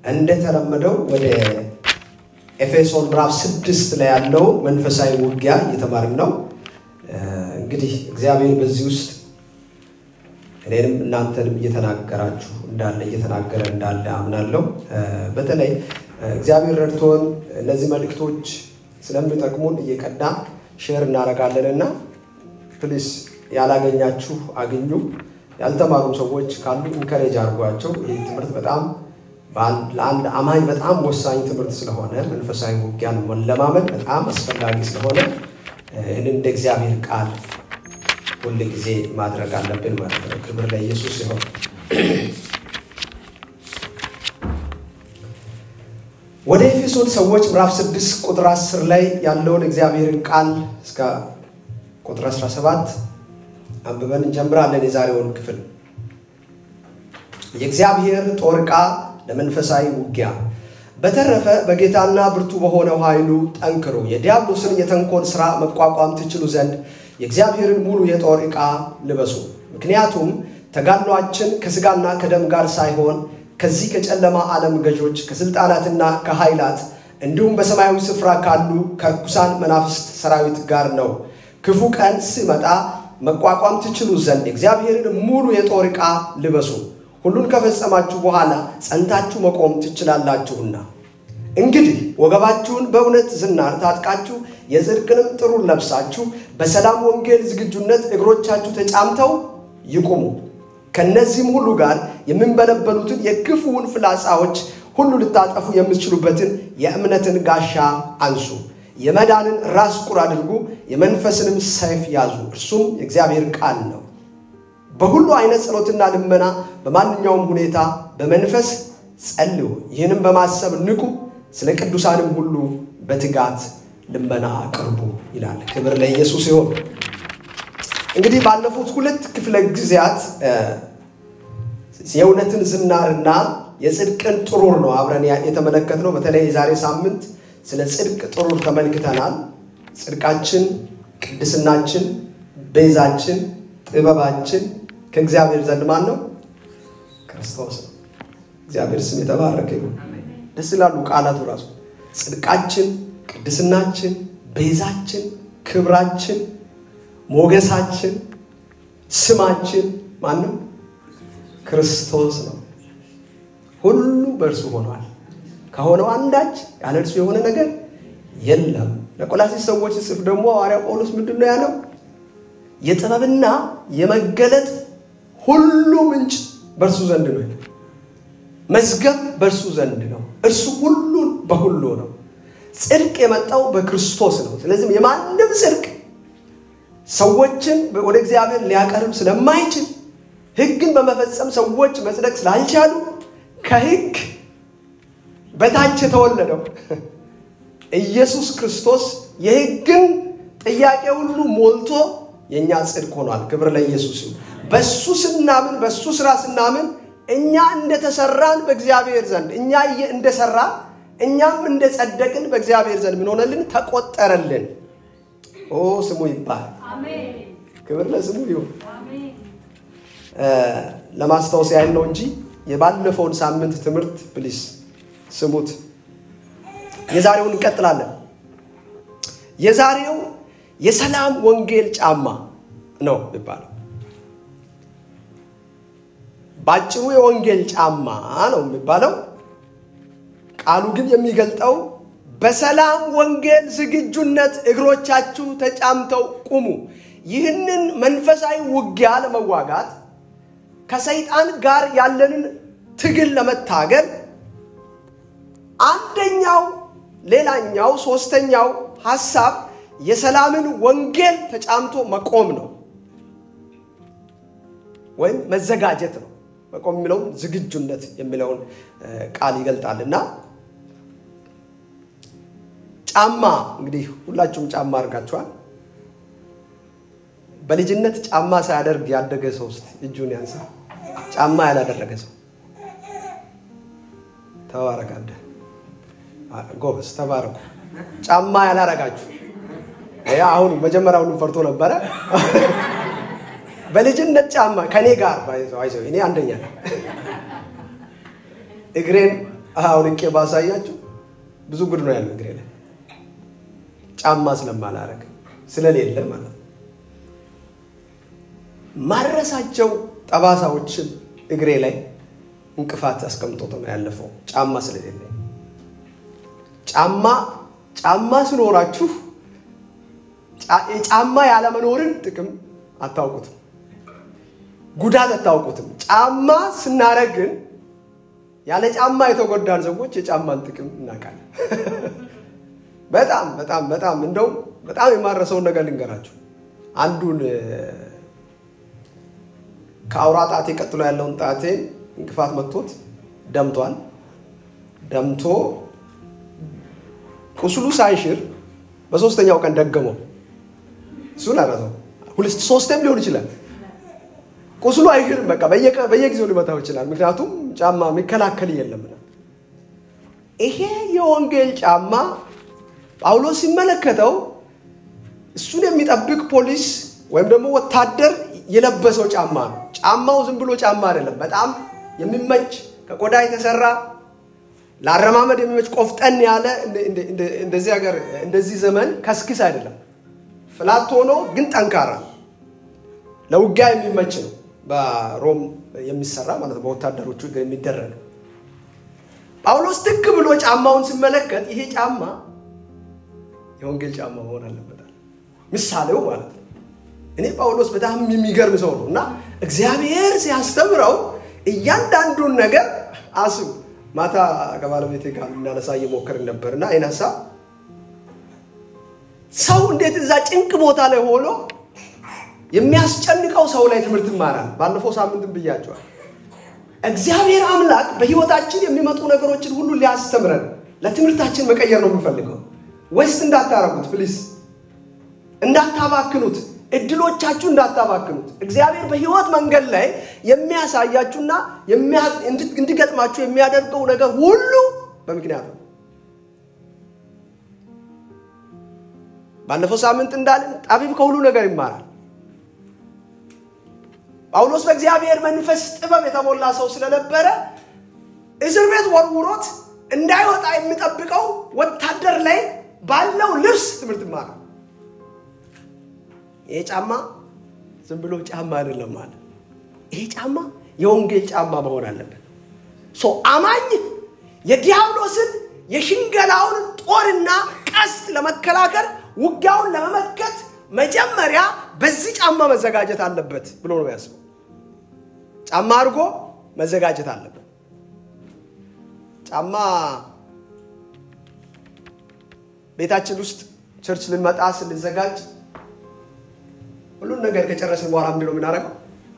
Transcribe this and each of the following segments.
እንደተለመደው ወደ ኤፌሶን ምዕራፍ ስድስት ላይ ያለው መንፈሳዊ ውጊያ እየተማርን ነው። እንግዲህ እግዚአብሔር በዚህ ውስጥ እኔንም እናንተንም እየተናገራችሁ እንዳለ እየተናገረ እንዳለ አምናለሁ። በተለይ እግዚአብሔር ረድቶን እነዚህ መልእክቶች ስለሚጠቅሙን እየቀዳ ሼር እናደርጋለን እና ፕሊስ ያላገኛችሁ አግኙ። ያልተማሩ ሰዎች ካሉ ኢንከሬጅ አድርጓቸው። ይህ ትምህርት በጣም ለአንድ አማኝ በጣም ወሳኝ ትምህርት ስለሆነ መንፈሳዊ ውጊያን መለማመድ በጣም አስፈላጊ ስለሆነ ይህን እንደ እግዚአብሔር ቃል ሁል ጊዜ ማድረግ አለብን ማለት ነው። ክብር ለኢየሱስ ሲሆን ወደ ኤፌሶን ሰዎች ምዕራፍ 6 ቁጥር 10 ላይ ያለውን እግዚአብሔርን ቃል እስከ ቁጥር 17 አንብበን እንጀምራለን። የዛሬውን ክፍል የእግዚአብሔር ጦር ዕቃ ለመንፈሳዊ ውጊያ በተረፈ በጌታና ብርቱ በሆነው ኃይሉ ጠንክሩ፣ የዲያብሎስን የተንኮል ሥራ መቋቋም ትችሉ ዘንድ የእግዚአብሔርን ሙሉ የጦር ዕቃ ልበሱ። ምክንያቱም ተጋድሏችን ከሥጋና ከደም ጋር ሳይሆን ከዚህ ከጨለማ ዓለም ገዦች ከሥልጣናትና ከኃይላት እንዲሁም በሰማያዊ ስፍራ ካሉ ከርኩሳን መናፍስት ሰራዊት ጋር ነው። ክፉ ቀን ሲመጣ መቋቋም ትችሉ ዘንድ የእግዚአብሔርን ሙሉ የጦር ዕቃ ልበሱ። ሁሉን ከፈጸማችሁ በኋላ ጸንታችሁ መቆም ትችላላችሁና። እንግዲህ ወገባችሁን በእውነት ዝናር ታጥቃችሁ የጽድቅንም ጥሩር ለብሳችሁ በሰላም ወንጌል ዝግጁነት እግሮቻችሁ ተጫምተው ይቁሙ። ከእነዚህም ሁሉ ጋር የሚንበለበሉትን የክፉውን ፍላጻዎች ሁሉ ልታጠፉ የምትችሉበትን የእምነትን ጋሻ አንሱ። የመዳንን ራስ ቁር አድርጉ፣ የመንፈስንም ሰይፍ ያዙ፣ እርሱም የእግዚአብሔር ቃል ነው። በሁሉ አይነት ጸሎትና ልመና በማንኛውም ሁኔታ በመንፈስ ጸልዩ፣ ይህንም በማሰብ ንቁ፣ ስለ ቅዱሳንም ሁሉ በትጋት ልመና አቅርቡ ይላል። ክብር ለኢየሱስ ይሁን። እንግዲህ ባለፉት ሁለት ክፍለ ጊዜያት የእውነትን ዝናርና የጽድቅን ጥሩር ነው አብረን የተመለከትነው። በተለይ የዛሬ ሳምንት ስለ ጽድቅ ጥሩር ተመልክተናል። ጽድቃችን፣ ቅድስናችን፣ ቤዛችን፣ ጥበባችን ከእግዚአብሔር ዘንድ ማን ነው? ክርስቶስ ነው። እግዚአብሔር ስም የተባረከ ይሁን። ደስ ይላሉ ቃላቱ ራሱ ጽድቃችን፣ ቅድስናችን፣ ቤዛችን፣ ክብራችን፣ ሞገሳችን፣ ስማችን ማን ነው? ክርስቶስ ነው። ሁሉ በእርሱ ሆኗል። ከሆነው አንዳች ያለ እርሱ የሆነ ነገር የለም። ለቆላሲስ ሰዎች ጽፍ ደግሞ ሐዋርያ ጳውሎስ ምንድን ነው ያለው? የጥበብና የመገለጥ ሁሉ ምንጭ በእርሱ ዘንድ ነው። መዝገብ በእርሱ ዘንድ ነው። እርሱ ሁሉን በሁሉ ነው። ጽድቅ የመጣው በክርስቶስ ነው። ስለዚህም የማንም ጽድቅ ሰዎችን ወደ እግዚአብሔር ሊያቀርብ ስለማይችል ሕግን በመፈጸም ሰዎች መጽደቅ ስላልቻሉ ከሕግ በታች የተወለደው ኢየሱስ ክርስቶስ የሕግን ጥያቄ ሁሉ ሞልቶ የእኛ ጽድቅ ሆኗል። ክብር ለኢየሱስ ይሁን። በሱ ስናምን በሱ ስራ ስናምን እኛ እንደተሰራን በእግዚአብሔር ዘንድ እኛ እንደሰራ እኛም እንደጸደቅን በእግዚአብሔር ዘንድ ምን ሆነልን? ተቆጠረልን። ኦ ስሙ ይባል። ክብር ለስሙ ይሁን። ለማስታወስ ያህል ነው እንጂ የባለፈውን ሳምንት ትምህርት ፕሊስ ስሙት። የዛሬውን እንቀጥላለን። የዛሬው የሰላም ወንጌል ጫማ ነው የሚባለው። ባጭሩ የወንጌል ጫማ ነው የሚባለው። ቃሉ ግን የሚገልጠው በሰላም ወንጌል ዝግጁነት እግሮቻችሁ ተጫምተው ቁሙ። ይህንን መንፈሳዊ ውጊያ ለመዋጋት ከሰይጣን ጋር ያለንን ትግል ለመታገል አንደኛው፣ ሌላኛው፣ ሶስተኛው ሀሳብ የሰላምን ወንጌል ተጫምቶ መቆም ነው ወይም መዘጋጀት ነው። መቆም የሚለውን ዝግጁነት የሚለውን ቃል ይገልጣል እና ጫማ እንግዲህ ሁላችሁም ጫማ አድርጋችኋል። በልጅነት ጫማ ሳያደርግ ያደገ ሰው ውስጥ እጁን ያንሳ። ጫማ ያላደረገ ሰው ተባረካለ። ጎበዝ ተባረኩ። ጫማ ያላረጋችሁ አሁን መጀመሪያውኑ ፈርቶ ነበረ። በልጅነት ጫማ ከኔ ጋር አይዞህ እኔ አንደኛ እግሬን አውልቄ ባሳያችሁ ብዙ ጉድ ነው ያለው እግሬ ላይ ጫማ ስለማላረግ ስለሌለ ማለት ነው። ማረሳቸው ጠባሳዎችን እግሬ ላይ እንቅፋት አስቀምጦት ነው ያለፈው ጫማ ስለሌለ። ጫማ ጫማ ሲኖራችሁ የጫማ ያለመኖርን ጥቅም አታውቁትም፣ ጉዳት አታውቁትም። ጫማ ስናረግ ግን ያለ ጫማ የተጎዳን ሰዎች የጫማን ጥቅም እናውቃለን። በጣም በጣም በጣም እንደውም በጣም የማረሰውን ነገር ልንገራችሁ። አንዱን ከአውራ ጣቴ ቀጥሎ ያለውን ጣቴን እንቅፋት መጥቶት ደምቷል። ደምቶ ቁስሉ ሳይሽር በሶስተኛው ቀን ደገመው። እሱን አረሰው። ሁለት ሶስቴም ሊሆን ይችላል። ቁስሉ አይሽርም። በቃ በየጊዜው ሊመታው ይችላል። ምክንያቱም ጫማ የሚከላከል የለም። ይሄ የወንጌል ጫማ ጳውሎስ ሲመለከተው እሱን የሚጠብቅ ፖሊስ ወይም ደግሞ ወታደር የለበሰው ጫማ ነው። ጫማው ዝም ብሎ ጫማ አይደለም። በጣም የሚመች ከቆዳ የተሰራ ለአረማመድ የሚመች ቆፍጠን ያለ እንደዚህ ሀገር እንደዚህ ዘመን ከስክስ አይደለም። ፍላት ሆኖ ግን ጠንካራ ለውጊያ የሚመች ነው። በሮም የሚሰራ ማለት ነው። በወታደሮቹ የሚደረግ ጳውሎስ ትክ ብሎ ጫማውን ሲመለከት ይሄ ጫማ የወንጌል ጫማ መሆን አለበታል። ምሳሌው ማለት ነው። እኔ ጳውሎስ በጣም የሚገርም ሰው ነው እና እግዚአብሔር ሲያስተምረው እያንዳንዱን ነገር አስቡ። ማታ ከባለቤቴ ጋር እናነሳ እየሞከርን ነበር እና አይን ሀሳብ ሰው እንዴት እዛ ጭንቅ ቦታ ላይ ሆኖ የሚያስጨንቀው ሰው ላይ ትምህርት ይማራል። ባለፈው ሳምንትም ብያቸዋል። እግዚአብሔር አምላክ በህይወታችን የሚመጡ ነገሮችን ሁሉ ሊያስተምረን ለትምህርታችን መቀየር ነው የምፈልገው። ወይስ እንዳታረጉት ፕሊስ፣ እንዳታባክኑት፣ እድሎቻችሁ እንዳታባክኑት። እግዚአብሔር በህይወት መንገድ ላይ የሚያሳያችሁና እንዲገጥማችሁ የሚያደርገው ነገር ሁሉ በምክንያት ነው። ባለፈው ሳምንት እንዳልን ጠቢብ ከሁሉ ነገር ይማራል። ጳውሎስ በእግዚአብሔር መንፈስ ጥበብ የተሞላ ሰው ስለነበረ እስር ቤት ወርውሮት እንዳይወጣ የሚጠብቀው ወታደር ላይ ባለው ልብስ ትምህርት ይማራል። ይሄ ጫማ ዝም ብሎ ጫማ አይደለም ማለት ይሄ ጫማ የወንጌል ጫማ መሆን አለበት። አማኝ የዲያብሎስን የሽንገላውን ጦርና ቀስት ለመከላከል ውጊያውን ለመመከት መጀመሪያ በዚህ ጫማ መዘጋጀት አለበት ብሎ ነው ያስበው። ጫማ አድርጎ መዘጋጀት አለበት። ጫማ ቤታችን ውስጥ ቸርች ልንመጣ ስንዘጋጅ ሁሉን ነገር ከጨረስን በኋላ ምንድን ነው የምናደርገው?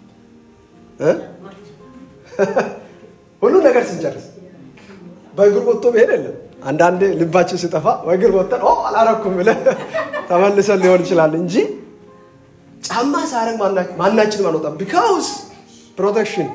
ሁሉን ነገር ስንጨርስ በእግር ወጥቶ መሄድ የለም። አንዳንዴ ልባችን ስጠፋ በእግር ወጥተን አላረኩም ብለን ተመልሰን ሊሆን ይችላል እንጂ ጫማ ሳረግ ማናችንም አንወጣም። ቢካውስ ፕሮቴክሽን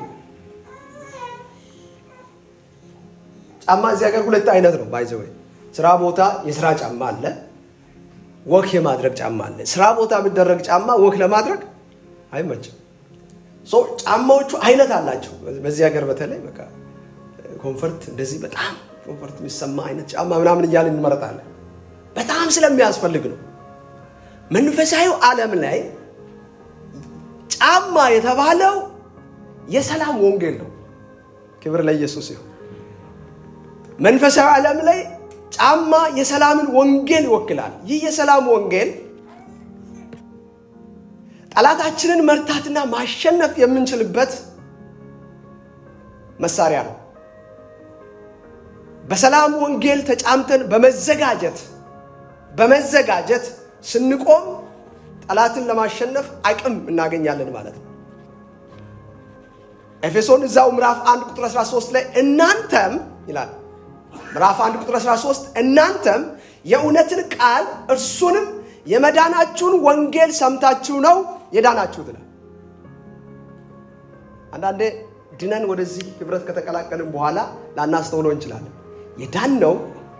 ጫማ እዚህ ሀገር ሁለት አይነት ነው። ባይዘ ወይ ስራ ቦታ የስራ ጫማ አለ፣ ወክ የማድረግ ጫማ አለ። ስራ ቦታ የሚደረግ ጫማ ወክ ለማድረግ አይመችም። ጫማዎቹ አይነት አላቸው። በዚህ ሀገር በተለይ በቃ ኮንፈርት እንደዚህ በጣም ኮንፈርት የሚሰማ አይነት ጫማ ምናምን እያልን እንመረጣለን። በጣም ስለሚያስፈልግ ነው። መንፈሳዊው ዓለም ላይ ጫማ የተባለው የሰላም ወንጌል ነው። ክብር ለኢየሱስ ይሁን። መንፈሳዊ ዓለም ላይ ጫማ የሰላምን ወንጌል ይወክላል። ይህ የሰላም ወንጌል ጠላታችንን መርታትና ማሸነፍ የምንችልበት መሳሪያ ነው። በሰላም ወንጌል ተጫምተን በመዘጋጀት በመዘጋጀት ስንቆም ጠላትን ለማሸነፍ አቅም እናገኛለን ማለት ነው። ኤፌሶን እዛው ምዕራፍ 1 ቁጥር 13 ላይ እናንተም ይላል ምዕራፍ 1 ቁጥር 13 እናንተም የእውነትን ቃል እርሱንም የመዳናችሁን ወንጌል ሰምታችሁ ነው የዳናችሁት ይላል። አንዳንዴ ድነን ወደዚህ ህብረት ከተቀላቀልን በኋላ ላናስተውለው እንችላለን። የዳነው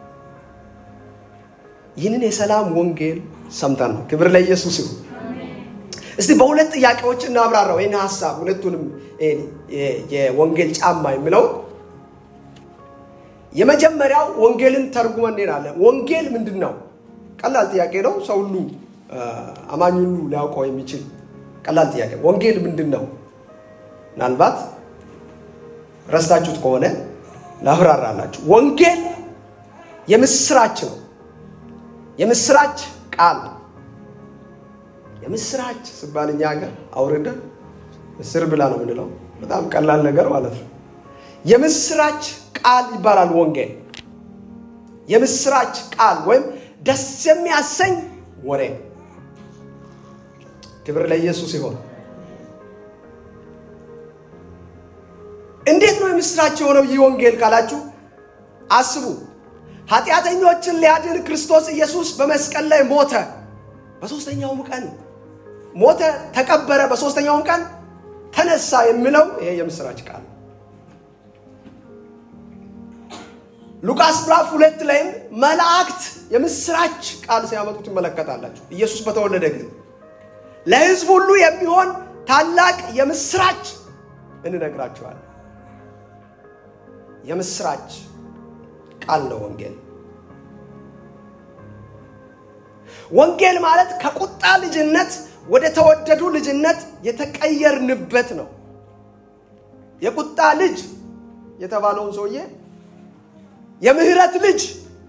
ይህንን የሰላም ወንጌል ሰምተን ነው። ክብር ለኢየሱስ ይሁን። እስቲ በሁለት ጥያቄዎች እናብራራው ይህን ሀሳብ ሁለቱንም የወንጌል ጫማ የሚለውን የመጀመሪያው ወንጌልን ተርጉመን እንሄዳለን። ወንጌል ምንድን ነው? ቀላል ጥያቄ ነው። ሰው ሁሉ አማኝ ሁሉ ሊያውቀው የሚችል ቀላል ጥያቄ። ወንጌል ምንድን ነው? ምናልባት ረስታችሁት ከሆነ ላብራራላችሁ። ወንጌል የምስራች ነው። የምስራች ቃል የምስራች ስባል እኛ ሀገር አውርደን ምስር ብላ ነው የምንለው። በጣም ቀላል ነገር ማለት ነው። የምስራች ቃል ይባላል ወንጌል። የምስራች ቃል ወይም ደስ የሚያሰኝ ወሬ። ክብር ለኢየሱስ ይሆን። እንዴት ነው የምስራች የሆነው ይህ ወንጌል ካላችሁ አስቡ። ኃጢአተኞችን ሊያድን ክርስቶስ ኢየሱስ በመስቀል ላይ ሞተ። በሦስተኛውም ቀን ሞተ፣ ተቀበረ፣ በሦስተኛውም ቀን ተነሳ የሚለው ይሄ የምስራች ቃል ሉቃስ ምዕራፍ ሁለት ላይም መላእክት የምስራች ቃል ሲያመጡ ትመለከታላችሁ። ኢየሱስ በተወለደ ጊዜ ለሕዝብ ሁሉ የሚሆን ታላቅ የምስራች እንነግራችኋለን። የምስራች ቃል ነው ወንጌል። ወንጌል ማለት ከቁጣ ልጅነት ወደ ተወደዱ ልጅነት የተቀየርንበት ነው። የቁጣ ልጅ የተባለውን ሰውዬ የምህረት ልጅ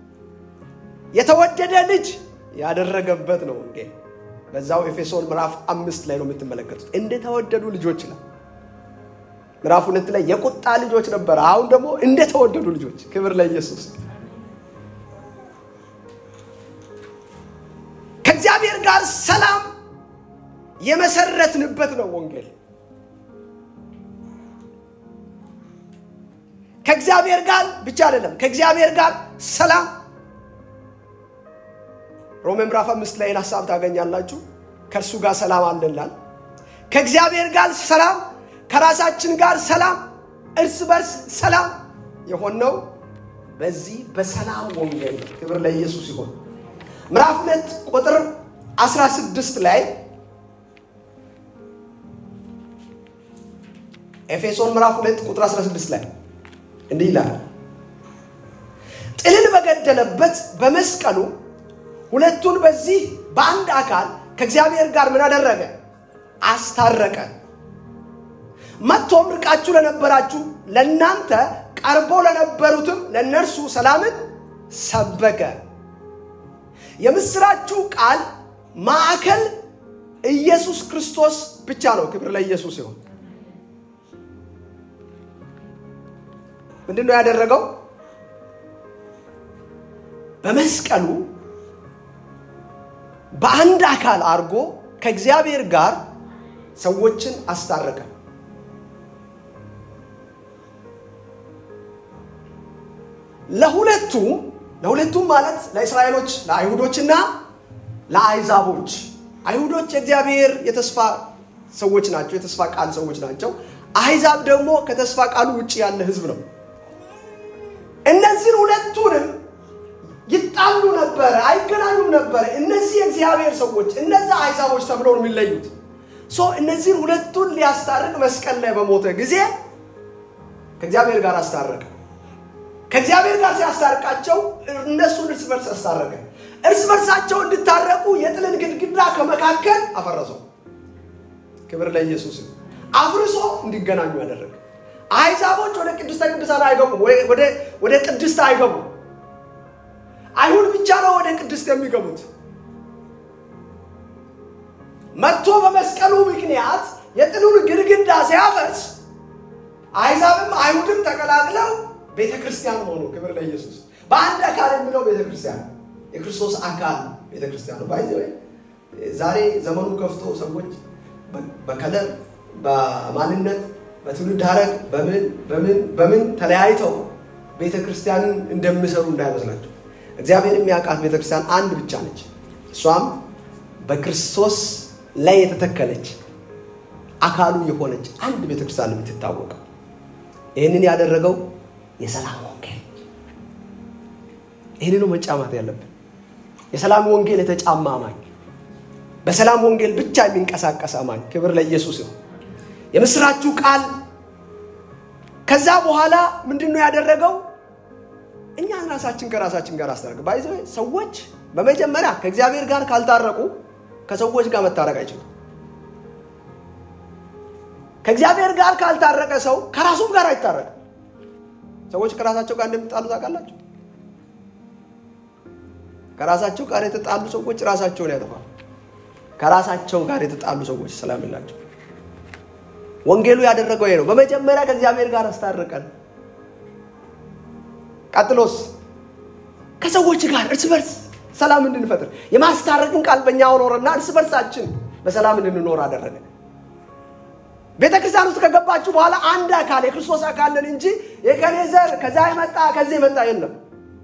የተወደደ ልጅ ያደረገበት ነው ወንጌል። በዛው ኤፌሶን ምዕራፍ አምስት ላይ ነው የምትመለከቱት። እንደተወደዱ ልጆች ነው። ምዕራፍ ሁለት ላይ የቁጣ ልጆች ነበረ። አሁን ደግሞ እንደተወደዱ ልጆች። ክብር ለኢየሱስ። ከእግዚአብሔር ጋር ሰላም የመሰረትንበት ነው ወንጌል። ከእግዚአብሔር ጋር ብቻ አይደለም፣ ከእግዚአብሔር ጋር ሰላም ሮሜ ምዕራፍ አምስት ላይ ሀሳብ ታገኛላችሁ። ከእርሱ ጋር ሰላም አለናል። ከእግዚአብሔር ጋር ሰላም፣ ከራሳችን ጋር ሰላም፣ እርስ በርስ ሰላም የሆነው በዚህ በሰላም ወንጌል ነው። ክብር ለኢየሱስ ይሆን። ምዕራፍ ሁለት ቁጥር 16 ላይ ኤፌሶን ምዕራፍ ሁለት ቁጥር 16 ላይ እንዲህ ይላል፣ ጥልን በገደለበት በመስቀሉ ሁለቱን በዚህ በአንድ አካል ከእግዚአብሔር ጋር ምን አደረገ? አስታረቀ። መጥቶም ርቃችሁ ለነበራችሁ ለእናንተ ቀርቦ ለነበሩትም ለእነርሱ ሰላምን ሰበከ። የምስራችሁ ቃል ማዕከል ኢየሱስ ክርስቶስ ብቻ ነው። ክብር ለኢየሱስ ይሁን። ምንድን ነው ያደረገው? በመስቀሉ በአንድ አካል አድርጎ ከእግዚአብሔር ጋር ሰዎችን አስታረቀ። ለሁለቱም ለሁለቱም ማለት ለእስራኤሎች ለአይሁዶችና ለአይዛቦች አይሁዶች የእግዚአብሔር የተስፋ ሰዎች ናቸው፣ የተስፋ ቃል ሰዎች ናቸው። አሕዛብ ደግሞ ከተስፋ ቃሉ ውጭ ያለ ሕዝብ ነው። እነዚህን ሁለቱንም ይጣሉ ነበረ፣ አይገናኙም ነበረ። እነዚህ የእግዚአብሔር ሰዎች እነዛ አሕዛቦች ተብለው ነው የሚለዩት። ሶ እነዚህን ሁለቱን ሊያስታርቅ መስቀል ላይ በሞተ ጊዜ ከእግዚአብሔር ጋር አስታረቀ። ከእግዚአብሔር ጋር ሲያስታርቃቸው እነሱን እርስ በርስ አስታረቀ። እርስ በርሳቸው እንዲታረቁ የጥልን ግድግዳ ከመካከል አፈረሰው። ክብር ለኢየሱስ። አፍርሶ እንዲገናኙ ያደረገ። አሕዛቦች ወደ ቅድስተ ቅዱሳን አይገቡም፣ ወደ ቅድስት አይገቡም። አይሁድ ብቻ ነው ወደ ቅድስት የሚገቡት። መጥቶ በመስቀሉ ምክንያት የጥሉን ግድግዳ ሲያፈርስ አሕዛብም አይሁድም ተቀላቅለው ቤተ ክርስቲያን ሆኑ። ክብር ለኢየሱስ። በአንድ አካል የሚለው ቤተ ክርስቲያን የክርስቶስ አካል ቤተ ክርስቲያን ነው። ባይዘ ዛሬ ዘመኑ ከፍቶ ሰዎች በከለር በማንነት በትውልድ ሐረግ በምን በምን በምን ተለያይተው ቤተ ክርስቲያንን እንደሚሰሩ እንዳይመስላቸው። እግዚአብሔር የሚያውቃት ቤተ ክርስቲያን አንድ ብቻ ነች። እሷም በክርስቶስ ላይ የተተከለች አካሉ የሆነች አንድ ቤተ ክርስቲያን የምትታወቀው። ይህንን ያደረገው የሰላም ወንጌል። ይህንኑ መጫማት ያለብን የሰላም ወንጌል የተጫማ አማኝ፣ በሰላም ወንጌል ብቻ የሚንቀሳቀስ አማኝ። ክብር ለኢየሱስ ነው። የምስራችሁ ቃል ከዛ በኋላ ምንድን ነው ያደረገው? ራሳችን ከራሳችን ጋር አስታረቅ ባይዘ ሰዎች በመጀመሪያ ከእግዚአብሔር ጋር ካልታረቁ ከሰዎች ጋር መታረቅ አይችሉም። ከእግዚአብሔር ጋር ካልታረቀ ሰው ከራሱም ጋር አይታረቅም። ሰዎች ከራሳቸው ጋር እንደሚጣሉ ታውቃላችሁ። ከራሳቸው ጋር የተጣሉ ሰዎች ራሳቸውን ያጠፋሉ። ከራሳቸው ጋር የተጣሉ ሰዎች ሰላም የላቸው። ወንጌሉ ያደረገው ይሄ ነው። በመጀመሪያ ከእግዚአብሔር ጋር አስታርቀን፣ ቀጥሎስ ከሰዎች ጋር እርስ በርስ ሰላም እንድንፈጥር የማስታረቅን ቃል በእኛ ኖረና እርስ በርሳችን በሰላም እንድንኖር አደረገ። ቤተ ክርስቲያን ውስጥ ከገባችሁ በኋላ አንድ አካል የክርስቶስ አካል ነን እንጂ የከኔ ዘር ከዛ የመጣ ከዚህ የመጣ የለም።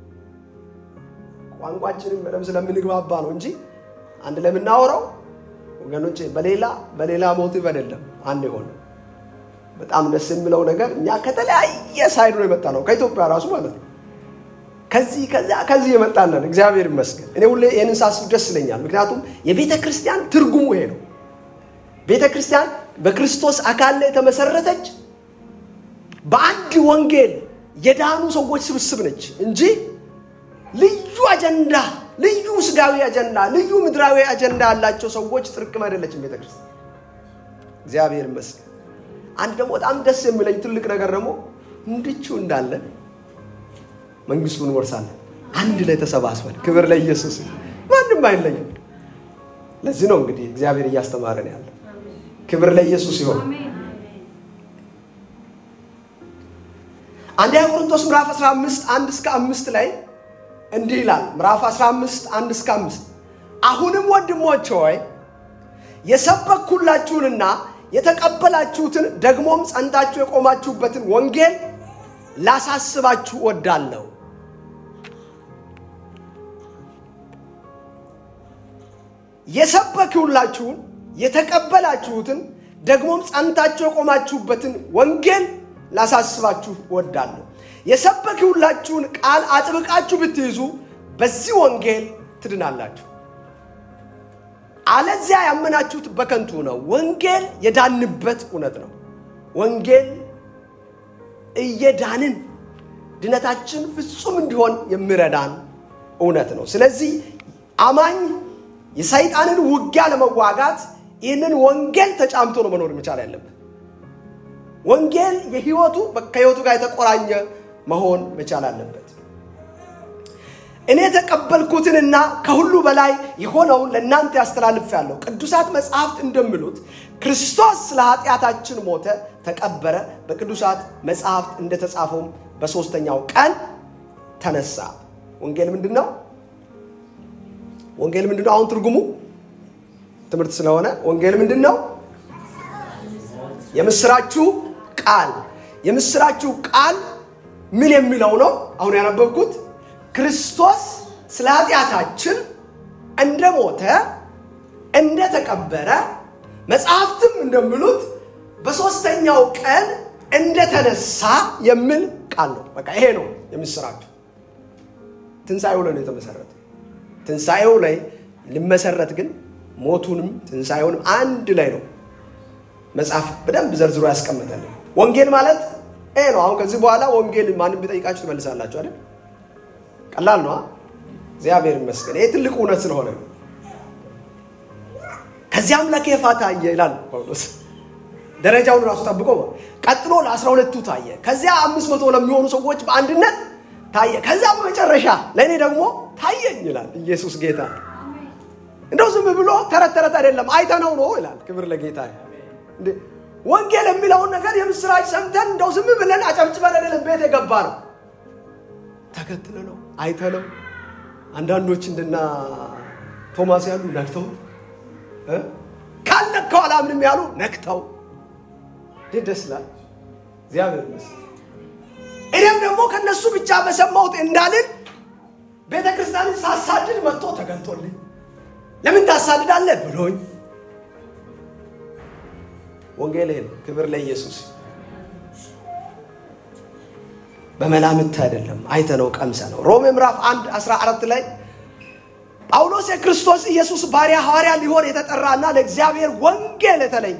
ቋንቋችንም በደምብ ስለምንግባባ ነው እንጂ አንድ ለምናወራው ወገኖች በሌላ በሌላ ሞቲቭ አይደለም አንድ የሆነ በጣም ደስ የሚለው ነገር እኛ ከተለያየ ሳይድ ነው የመጣ ነው ከኢትዮጵያ ራሱ ማለት ነው ከዚህ ከዚያ ከዚህ የመጣለን እግዚአብሔር ይመስገን እኔ ሁሌ ይህንን ሳስብ ደስ ይለኛል ምክንያቱም የቤተ ክርስቲያን ትርጉሙ ይሄ ነው ቤተ ክርስቲያን በክርስቶስ አካል ላይ የተመሰረተች በአንድ ወንጌል የዳኑ ሰዎች ስብስብ ነች እንጂ ልዩ አጀንዳ ልዩ ስጋዊ አጀንዳ ልዩ ምድራዊ አጀንዳ ያላቸው ሰዎች ጥርቅም አይደለችም ቤተ ክርስቲያን እግዚአብሔር ይመስገን አንድ ደግሞ በጣም ደስ የሚለኝ ትልቅ ነገር ደግሞ እንድቹ እንዳለን መንግስቱን እንወርሳለን አንድ ላይ ተሰባስበን ክብር ለኢየሱስ ማንም አይለኝም ለዚህ ነው እንግዲህ እግዚአብሔር እያስተማረን ያለ ክብር ለኢየሱስ ይሆን አንደኛ ቆሮንቶስ ምዕራፍ 15 1 እስከ 5 ላይ እንዲህ ይላል ምዕራፍ 15 1 እስከ 5 አሁንም ወንድሞች ሆይ የሰበኩላችሁንና የተቀበላችሁትን ደግሞም ጸንታችሁ የቆማችሁበትን ወንጌል ላሳስባችሁ ወዳለሁ የሰበኩላችሁን የተቀበላችሁትን ደግሞም ጸንታችሁ የቆማችሁበትን ወንጌል ላሳስባችሁ ወዳለሁ የሰበክሁላችሁን ቃል አጥብቃችሁ ብትይዙ በዚህ ወንጌል ትድናላችሁ አለዚያ ያመናችሁት በከንቱ ነው ወንጌል የዳንበት እውነት ነው ወንጌል እየዳንን ድነታችን ፍጹም እንዲሆን የሚረዳን እውነት ነው ስለዚህ አማኝ የሰይጣንን ውጊያ ለመዋጋት ይህንን ወንጌል ተጫምቶ ነው መኖር መቻል ያለበት ወንጌል የህይወቱ ከህይወቱ ጋር የተቆራኘ መሆን መቻል አለበት እኔ የተቀበልኩትንና ከሁሉ በላይ የሆነውን ለእናንተ ያስተላልፍ ያለው ቅዱሳት መጽሐፍት እንደሚሉት ክርስቶስ ስለ ኃጢአታችን ሞተ ተቀበረ በቅዱሳት መጽሐፍት እንደተጻፈውም በሶስተኛው ቀን ተነሳ ወንጌል ምንድን ነው ወንጌል ምንድን ነው አሁን ትርጉሙ ትምህርት ስለሆነ ወንጌል ምንድን ነው የምስራችሁ ቃል የምስራችሁ ቃል ምን የሚለው ነው አሁን ያነበብኩት ክርስቶስ ስለ ኃጢአታችን እንደሞተ እንደተቀበረ መጽሐፍትም እንደሚሉት በሶስተኛው ቀን እንደተነሳ የሚል ቃል ነው በቃ ይሄ ነው የምስራችሁ ትንሣኤው ላይ ነው የተመሰረተ ትንሣኤው ላይ ሊመሰረት ግን ሞቱንም ትንሣኤውንም አንድ ላይ ነው መጽሐፍ በደንብ ዘርዝሮ ያስቀመጠልን ወንጌል ማለት ይሄ ነው አሁን ከዚህ በኋላ ወንጌል ማንም ቢጠይቃችሁ ትመልሳላችሁ አይደል ቀላል ነው እግዚአብሔር ይመስገን ይሄ ትልቅ እውነት ስለሆነ ነው ከዚያም ለኬፋ ታየ ይላል ጳውሎስ ደረጃውን ራሱ ጠብቆ ቀጥሎ ለአስራ ሁለቱ ታየ ከዚያ አምስት መቶ ለሚሆኑ ሰዎች በአንድነት ታየ ከዚያ በመጨረሻ ለእኔ ደግሞ ታየኝ ይላል ኢየሱስ ጌታ እንደው ዝም ብሎ ተረት ተረት አይደለም አይተነው ነው ይላል ክብር ለጌታ ወንጌል የሚለውን ነገር የምስራች ሰምተን እንደው ዝም ብለን አጨብጭበን አይደለም ቤት የገባ ነው ተከትለ ነው አይተ ነው አንዳንዶች እንደና ቶማስ ያሉ ነክተው ካልነካው አላምንም ያሉ ነክተው ደስ ይላል እግዚአብሔር ይመስገን እኔም ደግሞ ከነሱ ብቻ በሰማሁት እንዳልን ቤተ ክርስቲያንን ሳሳድድ መጥቶ ተገልጦልኝ ለምን ታሳድዳለህ ብሎኝ ወንጌል ነው ክብር ለኢየሱስ በመላምት አይደለም አይተነው ቀምሰ ነው ሮሜ ምዕራፍ 1 14 ላይ ጳውሎስ የክርስቶስ ኢየሱስ ባሪያ ሐዋርያ ሊሆን የተጠራና ለእግዚአብሔር ወንጌል የተለየ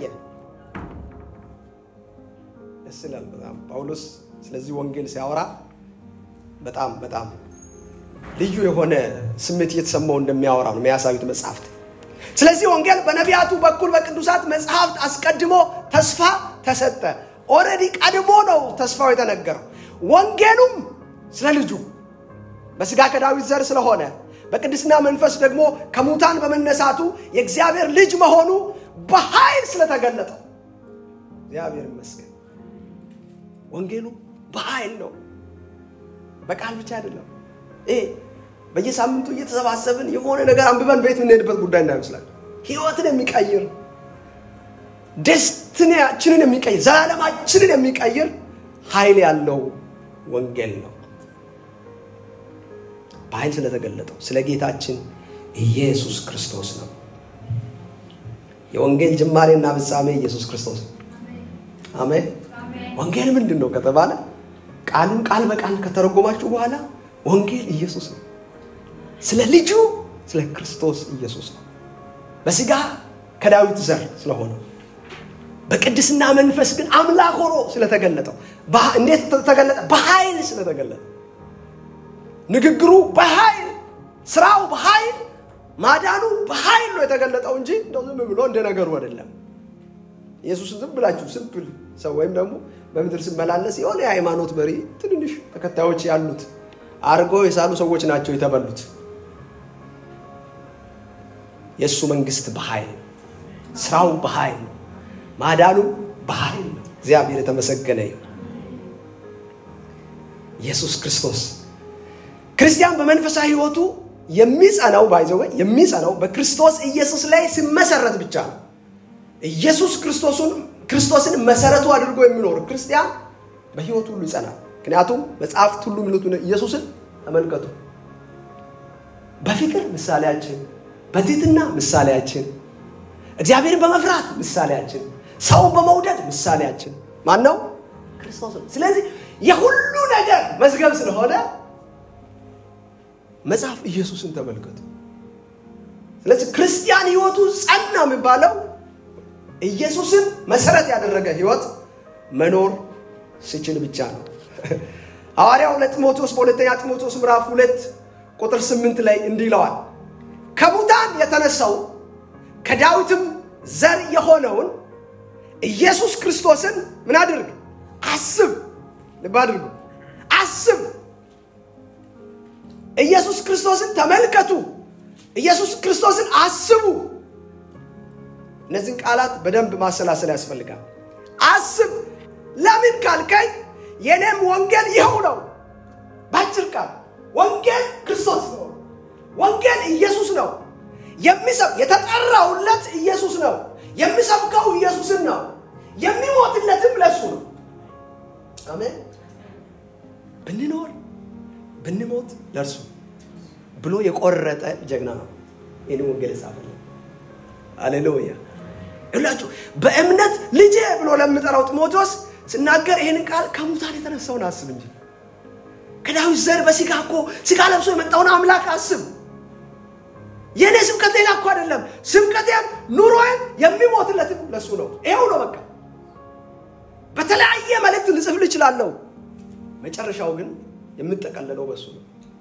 ደስ ይላል በጣም ጳውሎስ ስለዚህ ወንጌል ሲያወራ በጣም በጣም ልዩ የሆነ ስሜት እየተሰማው እንደሚያወራ ነው የሚያሳዩት መጽሐፍት። ስለዚህ ወንጌል በነቢያቱ በኩል በቅዱሳት መጽሐፍት አስቀድሞ ተስፋ ተሰጠ። ኦልሬዲ ቀድሞ ነው ተስፋው የተነገረው። ወንጌሉም ስለ ልጁ በስጋ ከዳዊት ዘር ስለሆነ በቅድስና መንፈስ ደግሞ ከሙታን በመነሳቱ የእግዚአብሔር ልጅ መሆኑ በኃይል ስለተገለጠ እግዚአብሔር ይመስገን። ወንጌሉ በኃይል ነው፣ በቃል ብቻ አይደለም። ይሄ በየሳምንቱ እየተሰባሰብን የሆነ ነገር አንብበን ቤት የምንሄድበት ጉዳይ እንዳይመስላል። ህይወትን የሚቀይር ደስትናችንን የሚቀይር ዘላለማችንን የሚቀይር ኃይል ያለው ወንጌል ነው። በኃይል ስለተገለጠው ስለ ጌታችን ኢየሱስ ክርስቶስ ነው። የወንጌል ጅማሬና ፍጻሜ ኢየሱስ ክርስቶስ ነው። አሜን። ወንጌል ምንድን ነው ከተባለ ቃሉን ቃል በቃል ከተረጎማችሁ በኋላ ወንጌል ኢየሱስ ነው። ስለ ልጁ ስለ ክርስቶስ ኢየሱስ ነው። በስጋ ከዳዊት ዘር ስለሆነ በቅድስና መንፈስ ግን አምላክ ሆኖ ስለተገለጠው እንዴት ተገለጠ? በኃይል ስለተገለጠ ንግግሩ በኃይል ስራው በኃይል ማዳኑ በኃይል ነው የተገለጠው እንጂ እንደው ዝም ብሎ እንደ ነገሩ አይደለም። ኢየሱስን ዝም ብላችሁ ስብል ሰው ወይም ደግሞ በምድር ሲመላለስ የሆነ የሃይማኖት መሪ ትንንሽ ተከታዮች ያሉት አድርገው የሳሉ ሰዎች ናቸው የተበሉት። የእሱ መንግስት በኃይል ስራው በኃይል ነው። ማዳኑ በኃይል ነው። እግዚአብሔር የተመሰገነ ይሁን። ኢየሱስ ክርስቶስ ክርስቲያን በመንፈሳዊ ህይወቱ የሚጸናው ባይዘወ የሚጸናው በክርስቶስ ኢየሱስ ላይ ሲመሰረት ብቻ ነው። ኢየሱስ ክርስቶስን ክርስቶስን መሰረቱ አድርጎ የሚኖር ክርስቲያን በህይወቱ ሁሉ ይጸናል። ምክንያቱም መጽሐፍት ሁሉ የሚሉት ኢየሱስን ተመልከቱ። በፍቅር ምሳሌያችን፣ በትህትና ምሳሌያችን፣ እግዚአብሔርን በመፍራት ምሳሌያችን፣ ሰውን በመውደድ ምሳሌያችን ማን ነው? ክርስቶስ ነው። ስለዚህ የሁሉ ነገር መዝገብ ስለሆነ መጽሐፍ ኢየሱስን ተመልከቱ። ስለዚህ ክርስቲያን ህይወቱ ጸና የሚባለው ኢየሱስን መሰረት ያደረገ ህይወት መኖር ሲችል ብቻ ነው። ሐዋርያው ለጢሞቴዎስ በሁለተኛ ጢሞቴዎስ ምዕራፍ ሁለት ቁጥር ስምንት ላይ እንዲህ ይለዋል፣ ከሙታን የተነሳው ከዳዊትም ዘር የሆነውን ኢየሱስ ክርስቶስን ምን አድርግ? አስብ። ልብ አድርጉ፣ አስብ። ኢየሱስ ክርስቶስን ተመልከቱ። ኢየሱስ ክርስቶስን አስቡ። እነዚህን ቃላት በደንብ ማሰላሰል ያስፈልጋል። አስብ። ለምን ካልከኝ የኔም ወንጌል ይኸው ነው። በአጭር ቃል ወንጌል ክርስቶስ ነው። ወንጌል ኢየሱስ ነው። የሚሰብ የተጠራውለት ኢየሱስ ነው። የሚሰብከው ኢየሱስን ነው። የሚሞትለትም ለሱ ነው። አሜን። ብንኖር ብንሞት ለእርሱ ብሎ የቆረጠ ጀግና ነው። ይህን ወንጌል ጻፈልን። አሌሉያ ይላችሁ በእምነት ልጄ ብሎ ለምጠራው ጢሞቴዎስ ስናገር ይህንን ቃል ከሙታን የተነሳውን አስብ እንጂ ከዳዊት ዘር በስጋ እኮ ስጋ ለብሶ የመጣውን አምላክ አስብ። የእኔ ስብከት ሌላ እኮ አይደለም። ስብከቴም ኑሮዬም የሚሞትለትም ለሱ ነው። ይኸው ነው በቃ። በተለያየ መልእክት ልጽፍል እችላለሁ። መጨረሻው ግን የምጠቀለለው በሱ ነው።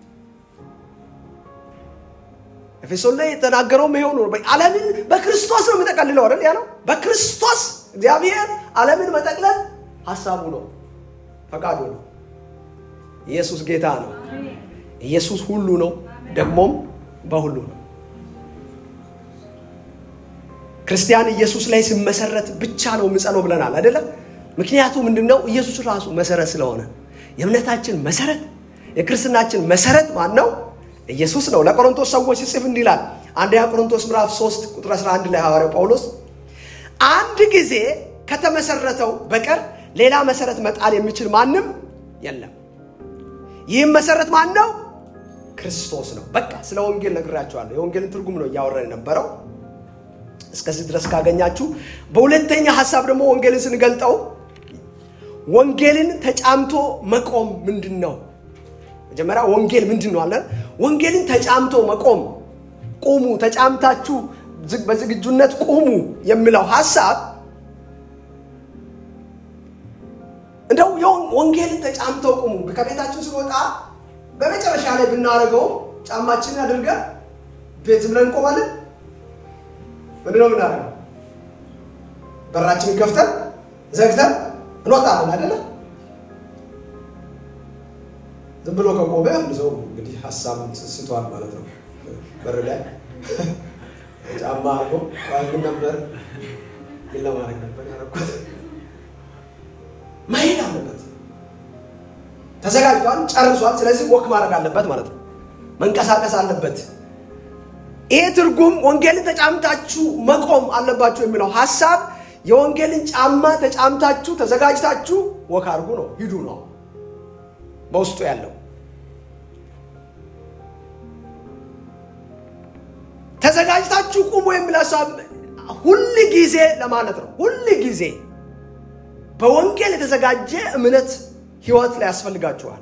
ኤፌሶን ላይ የተናገረውም ይሄው ነው። ዓለምን በክርስቶስ ነው የምጠቀልለው አይደል ያለው። በክርስቶስ እግዚአብሔር ዓለምን መጠቅለል ሀሳቡ ነው፣ ፈቃዱ ነው። ኢየሱስ ጌታ ነው። ኢየሱስ ሁሉ ነው፣ ደግሞም በሁሉ ነው። ክርስቲያን ኢየሱስ ላይ ሲመሰረት ብቻ ነው የምጸነው ብለናል አይደለም። ምክንያቱ ምንድነው? ኢየሱስ ራሱ መሰረት ስለሆነ የእምነታችን መሰረት የክርስትናችን መሰረት ማን ነው? ኢየሱስ ነው። ለቆሮንቶስ ሰዎች ሲጽፍ እንዲህ ይላል። አንደኛ ቆሮንቶስ ምዕራፍ 3 ቁጥር 11 ላይ ሐዋርያው ጳውሎስ አንድ ጊዜ ከተመሰረተው በቀር ሌላ መሰረት መጣል የሚችል ማንም የለም። ይህም መሰረት ማን ነው? ክርስቶስ ነው። በቃ ስለ ወንጌል ነግራቸዋለሁ። የወንጌልን ትርጉም ነው እያወራን የነበረው። እስከዚህ ድረስ ካገኛችሁ፣ በሁለተኛ ሀሳብ ደግሞ ወንጌልን ስንገልጠው ወንጌልን ተጫምቶ መቆም ምንድን ነው? መጀመሪያ ወንጌል ምንድን ነው አለን። ወንጌልን ተጫምቶ መቆም ቁሙ፣ ተጫምታችሁ በዝግጁነት ቁሙ የሚለው ሀሳብ እንደው ወንጌልን ተጫምተው ቁሙ። ከቤታችን ስንወጣ በመጨረሻ ላይ ብናደርገው ጫማችንን አድርገን ቤት ብለን እንቆማለን። ምንድን ነው የምናደርገው? በራችንን ከፍተን ዘግተን እንወጣለን አይደለ? ዝም ብሎ ከቆመ አንድ ሰው እንግዲህ ሀሳብ ስቷል ማለት ነው። በር ላይ ጫማ አድርጎ ምን ነበር ምን ለማድረግ ነበር ያደረኩት? መሄድ አለበት። ተዘጋጅቷል፣ ጨርሷል። ስለዚህ ወክ ማድረግ አለበት ማለት ነው። መንቀሳቀስ አለበት። ይሄ ትርጉም ወንጌልን ተጫምታችሁ መቆም አለባችሁ የሚለው ሀሳብ የወንጌልን ጫማ ተጫምታችሁ ተዘጋጅታችሁ ወክ አድርጉ ነው፣ ሂዱ ነው በውስጡ ያለው። ተዘጋጅታችሁ ቁሙ የሚል ሀሳብ ሁል ጊዜ ለማለት ነው። ሁል ጊዜ በወንጌል የተዘጋጀ እምነት ህይወት ላይ ያስፈልጋችኋል።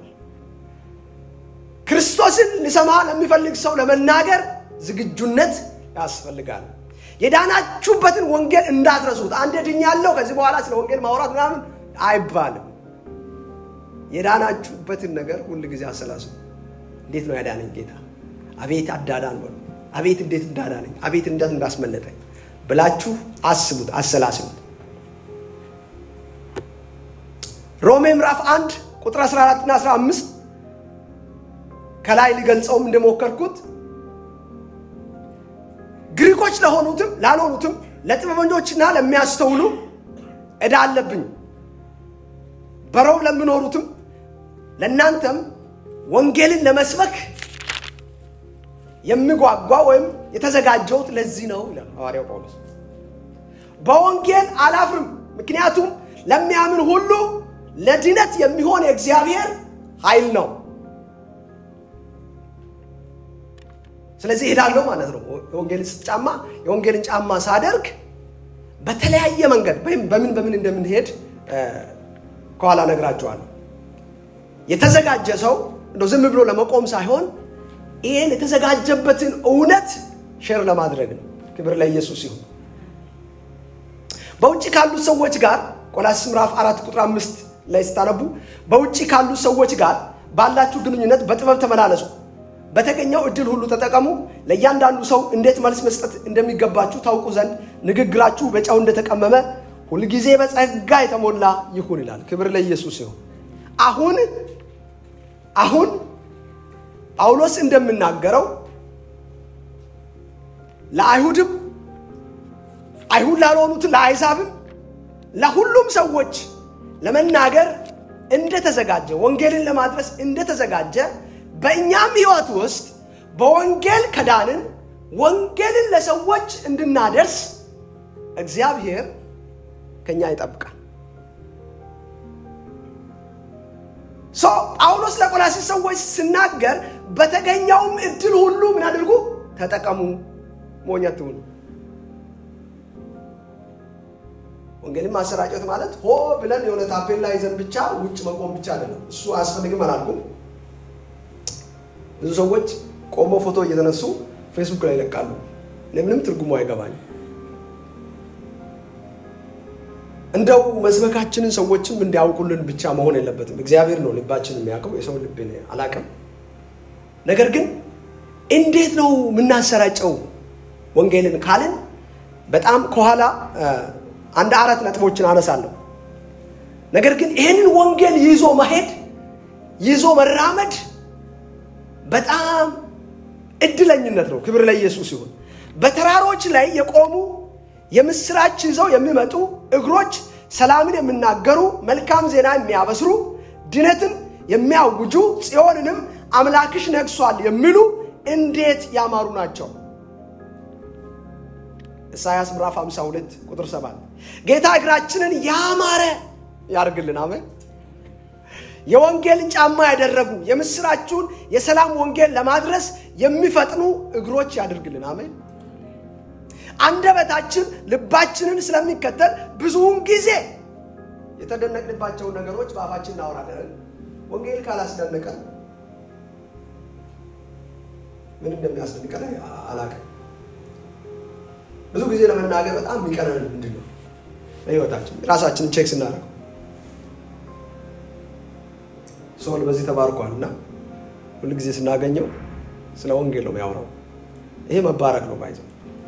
ክርስቶስን ሊሰማ ለሚፈልግ ሰው ለመናገር ዝግጁነት ያስፈልጋል። የዳናችሁበትን ወንጌል እንዳትረሱት። አንድ ድኛለሁ ከዚህ በኋላ ስለ ወንጌል ማውራት ምናምን አይባልም። የዳናችሁበትን ነገር ሁል ጊዜ አሰላስሉ። እንዴት ነው ያዳነኝ ጌታ? አቤት አዳዳን በሉ። አቤት እንዴት እንዳዳነኝ፣ አቤት እንዴት እንዳስመለጠኝ ብላችሁ አስቡት፣ አሰላስሉት። ሮሜ ምዕራፍ 1 ቁጥር 14 እና 15 ከላይ ሊገልጸውም እንደሞከርኩት ግሪኮች ለሆኑትም ላልሆኑትም ለጥበበኞችና ለሚያስተውሉ ዕዳ አለብኝ። በሮም ለሚኖሩትም ለእናንተም ወንጌልን ለመስበክ የሚጓጓ ወይም የተዘጋጀሁት ለዚህ ነው ይላል ሐዋርያው ጳውሎስ። በወንጌል አላፍርም፣ ምክንያቱም ለሚያምን ሁሉ ለድነት የሚሆን የእግዚአብሔር ኃይል ነው። ስለዚህ እሄዳለሁ ማለት ነው። የወንጌልን ጫማ የወንጌልን ጫማ ሳደርግ በተለያየ መንገድ ወይም በምን በምን እንደምንሄድ ከኋላ ነግራቸዋለሁ። የተዘጋጀ ሰው እንደው ዝም ብሎ ለመቆም ሳይሆን ይህን የተዘጋጀበትን እውነት ሼር ለማድረግ ነው። ክብር ለኢየሱስ ይሁን። በውጭ ካሉት ሰዎች ጋር ቆላስይስ ምዕራፍ አራት ቁጥር አምስት ላይ ስታነቡ በውጭ ካሉት ሰዎች ጋር ባላችሁ ግንኙነት በጥበብ ተመላለሱ፣ በተገኘው እድል ሁሉ ተጠቀሙ፣ ለእያንዳንዱ ሰው እንዴት መልስ መስጠት እንደሚገባችሁ ታውቁ ዘንድ ንግግራችሁ በጨው እንደተቀመመ ሁልጊዜ በጸጋ የተሞላ ይሁን ይላል። ክብር ለኢየሱስ ይሁን። አሁን አሁን ጳውሎስ እንደምናገረው ለአይሁድም አይሁድ ላልሆኑት ለአይዛብም ለሁሉም ሰዎች ለመናገር እንደተዘጋጀ ወንጌልን ለማድረስ እንደተዘጋጀ በእኛም ሕይወት ውስጥ በወንጌል ከዳንን ወንጌልን ለሰዎች እንድናደርስ እግዚአብሔር ከኛ ይጠብቃል። ጳውሎስ ለቆላሲስ ሰዎች ሲናገር በተገኘውም እድል ሁሉ ምን አድርጉ? ተጠቀሙ፣ ሞኝ አትሁኑ። ወንጌልን ማሰራጨት ማለት ሆ ብለን የሆነ ታፔላ ይዘን ብቻ ውጭ መቆም ብቻ አይደለም። እሱ አያስፈልግም አላልኩም። ብዙ ሰዎች ቆሞ ፎቶ እየተነሱ ፌስቡክ ላይ ይለቃሉ። ለምንም ትርጉሙ አይገባኝ። እንደው መስበካችንን ሰዎችም እንዲያውቁልን ብቻ መሆን የለበትም። እግዚአብሔር ነው ልባችን የሚያውቀው፣ የሰው ልብ አላውቅም። ነገር ግን እንዴት ነው የምናሰራጨው ወንጌልን ካልን በጣም ከኋላ አንድ አራት ነጥቦችን አነሳለሁ። ነገር ግን ይህንን ወንጌል ይዞ መሄድ ይዞ መራመድ በጣም እድለኝነት ነው። ክብር ለኢየሱስ ይሁን። በተራሮች ላይ የቆሙ የምስራች ይዘው የሚመጡ እግሮች ሰላምን የሚናገሩ መልካም ዜና የሚያበስሩ ድነትን የሚያውጁ ጽዮንንም አምላክሽ ነግሷል የሚሉ እንዴት ያማሩ ናቸው። ኢሳያስ ምዕራፍ 52 ቁጥር 7 ጌታ እግራችንን ያማረ ያርግልን። አሜን። የወንጌልን ጫማ ያደረጉ የምስራችሁን የሰላም ወንጌል ለማድረስ የሚፈጥኑ እግሮች ያድርግልን። አሜን። አንደበታችን ልባችንን ስለሚከተል ብዙውን ጊዜ የተደነቅንባቸውን ነገሮች በአፋችን እናወራለን። ወንጌል ካላስደነቀን ምን እንደሚያስደንቀን አላውቅም። ብዙ ጊዜ ለመናገር በጣም የሚቀረን ምንድን ነው? በህይወታችን ራሳችንን ቼክ ስናደርገው ሶል በዚህ ተባርኳል እና ሁልጊዜ ስናገኘው ስለ ወንጌል ነው የሚያወራው። ይሄ መባረክ ነው ባይዘው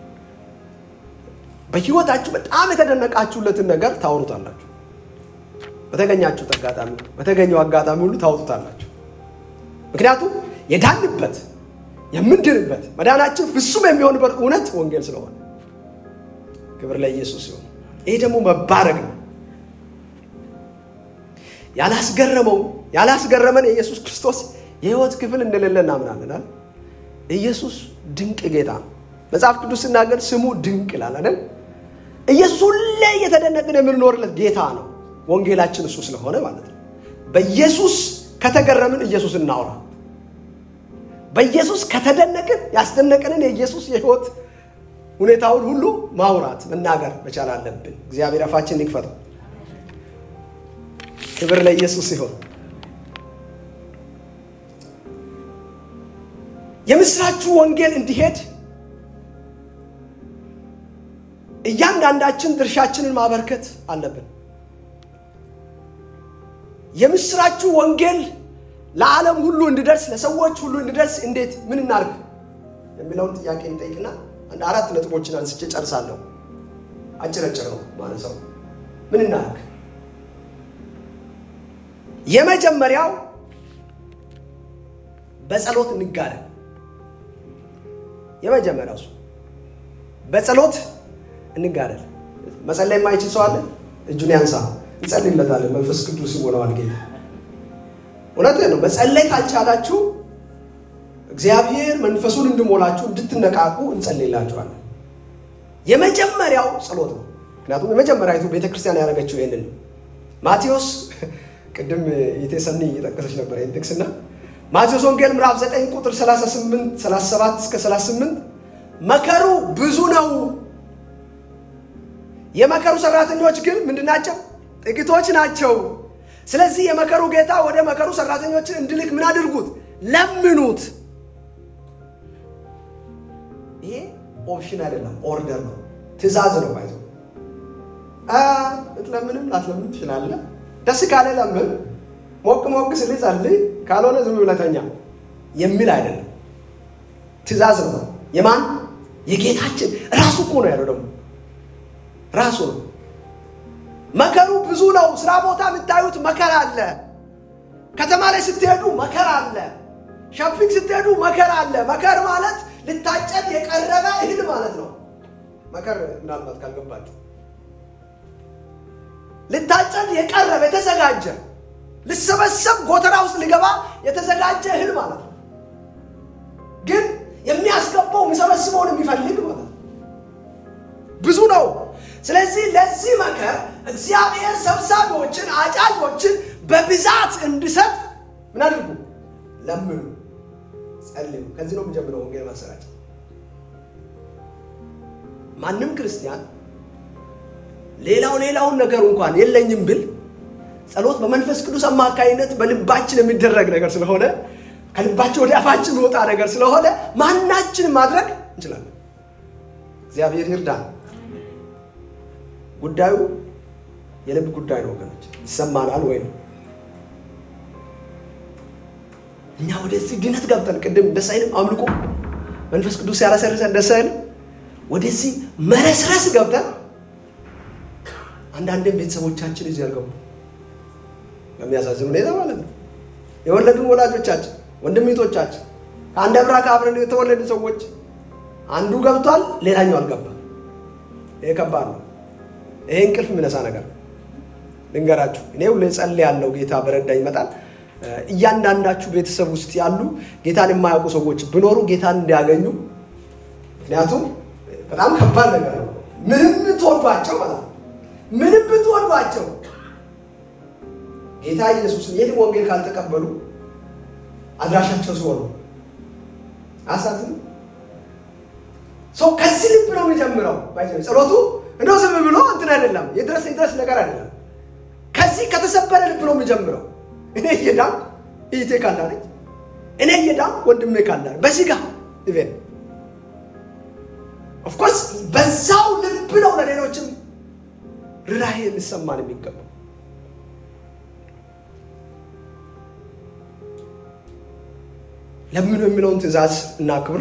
በህይወታችሁ በጣም የተደነቃችሁለትን ነገር ታወሩታላችሁ። በተገኛችሁት አጋጣሚ በተገኘው አጋጣሚ ሁሉ ታወጡታላችሁ። ምክንያቱም የዳንበት የምንድንበት መዳናችን ፍጹም የሚሆንበት እውነት ወንጌል ስለሆነ ክብር ለኢየሱስ ሲሆን፣ ይሄ ደግሞ መባረክ ነው። ያላስገረመው ያላስገረመን የኢየሱስ ክርስቶስ የህይወት ክፍል እንደሌለ እናምናለን። ኢየሱስ ድንቅ ጌታ ነው። መጽሐፍ ቅዱስ ሲናገር ስሙ ድንቅ ይላል አይደል? ኢየሱስ ሁሌ እየተደነቅን የምንኖርለት ጌታ ነው። ወንጌላችን እሱ ስለሆነ ማለት ነው። በኢየሱስ ከተገረምን ኢየሱስ እናውራ። በኢየሱስ ከተደነቅን ያስደነቅንን የኢየሱስ የህይወት ሁኔታውን ሁሉ ማውራት መናገር መቻል አለብን። እግዚአብሔር አፋችን ይክፈተው። ክብር ለኢየሱስ ሲሆን የምስራቹ ወንጌል እንዲሄድ እያንዳንዳችን ድርሻችንን ማበርከት አለብን። የምስራቹ ወንጌል ለዓለም ሁሉ እንዲደርስ ለሰዎች ሁሉ እንዲደርስ እንዴት ምን እናርግ የሚለውን ጥያቄ እንጠይቅና አንድ አራት ነጥቦችን አንስቼ ጨርሳለሁ። አጭረጭር ነው ማለት ሰው ምን እናርግ? የመጀመሪያው በጸሎት እንጋደል። የመጀመሪያው እሱ በጸሎት እንጋደል። መጸለይ የማይችል ሰው አለ? እጁን ያንሳ። እንጸልይለታለን። መንፈስ ቅዱስ ይሞላዋል ጌታ። እውነት ነው። መጸለይ ካልቻላችሁ እግዚአብሔር መንፈሱን እንድሞላችሁ እንድትነቃቁ እንጸልይላችኋለን። የመጀመሪያው ጸሎት ነው። ምክንያቱም የመጀመሪያዊቱ ቤተክርስቲያን ያደረገችው ይህንን ነው። ማቴዎስ ቅድም የቴሰኒ እየጠቀሰች ነበር ይህን ጥቅስና ማቴዎስ ወንጌል ምዕራፍ 9 ቁጥር 38 37 እስከ 38 መከሩ ብዙ ነው፣ የመከሩ ሰራተኞች ግን ምንድን ናቸው? ጥቂቶች ናቸው። ስለዚህ የመከሩ ጌታ ወደ መከሩ ሰራተኞችን እንድልክ ምን አድርጉት? ለምኑት። ይሄ ኦፕሽን አይደለም፣ ኦርደር ነው፣ ትእዛዝ ነው። ባይዘ ልትለምንም ላትለምን ትችላለህ። ደስ ካለ ለምን፣ ሞቅ ሞቅ ስል ጸልይ፣ ካልሆነ ዝም ብለህ ተኛ የሚል አይደለም፣ ትእዛዝ ነው። የማን የጌታችን ራሱ እኮ ነው ያለው። ደግሞ ራሱ ነው። መከሩ ብዙ ነው። ስራ ቦታ የምታዩት መከራ አለ። ከተማ ላይ ስትሄዱ መከራ አለ። ሸፒንግ ስትሄዱ መከራ አለ። መከር ማለት ልታጨድ የቀረበ እህል ማለት ነው። መከር ምናልባት ካልገባችሁ ልታጨድ የቀረበ የተዘጋጀ ልሰበሰብ ጎተራ ውስጥ ሊገባ የተዘጋጀ እህል ማለት ነው። ግን የሚያስገባው የሚሰበስበውን የሚፈልግ ማለት ነው። ብዙ ነው። ስለዚህ ለዚህ መከር እግዚአብሔር ሰብሳቢዎችን፣ አጫጆችን በብዛት እንዲሰጥ ምን አድርጉ? ለምኑ፣ ጸልዩ። ከዚህ ነው የሚጀምረው ወንጌል ማሰራጨት። ማንም ክርስቲያን ሌላው ሌላውን ነገር እንኳን የለኝም ብል ጸሎት በመንፈስ ቅዱስ አማካኝነት በልባችን የሚደረግ ነገር ስለሆነ ከልባችን ወደ አፋችን የሚወጣ ነገር ስለሆነ ማናችንም ማድረግ እንችላለን። እግዚአብሔር ይርዳን። ጉዳዩ የልብ ጉዳይ ነው ወገኖች። ይሰማናል ወይ ነው? እኛ ወደዚህ ድነት ገብተን ቅድም ደስ አይልም? አምልኮ መንፈስ ቅዱስ ያረሰርሰን ደስ አይልም? ወደዚህ መረስረስ ገብተን አንዳንድም ቤተሰቦቻችን እዚህ ያልገቡ በሚያሳዝን ሁኔታ ማለት ነው። የወለዱን ወላጆቻችን፣ ወንድሚቶቻችን ከአንድ አብራክ አብረን የተወለዱ ሰዎች አንዱ ገብቷል፣ ሌላኛው አልገባም። ይሄ ከባድ ነው። ይሄ እንቅልፍ የሚነሳ ነገር ልንገራችሁ። እኔ ሁሌ ጸልያለሁ፣ ጌታ በረዳኝ ይመጣል። እያንዳንዳችሁ ቤተሰብ ውስጥ ያሉ ጌታን የማያውቁ ሰዎች ቢኖሩ ጌታን እንዲያገኙ። ምክንያቱም በጣም ከባድ ነገር ነው። ምንም ብትወዷቸው ማለት ነው፣ ምንም ብትወዷቸው ጌታ ኢየሱስን ይህን ወንጌል ካልተቀበሉ አድራሻቸው ሲሆኑ አሳዝን ሰው ከዚህ ልብ ነው የሚጀምረው። ጸሎቱ እንደው ዝም ብሎ እንትን አይደለም፣ የድረስ የድረስ ነገር አይደለም። ከዚህ ከተሰበረ ልብ ነው የሚጀምረው። እኔ እየዳንኩ እህቴ ካላለች፣ እኔ እየዳንኩ ወንድሜ ካላለ በዚህ ጋር ኢቨን ኦፍኮርስ በዛው ልብ ነው ለሌሎችም ርኅራኄ ሊሰማን የሚገባው። ለምኑ የሚለውን ትእዛዝ እናክብር።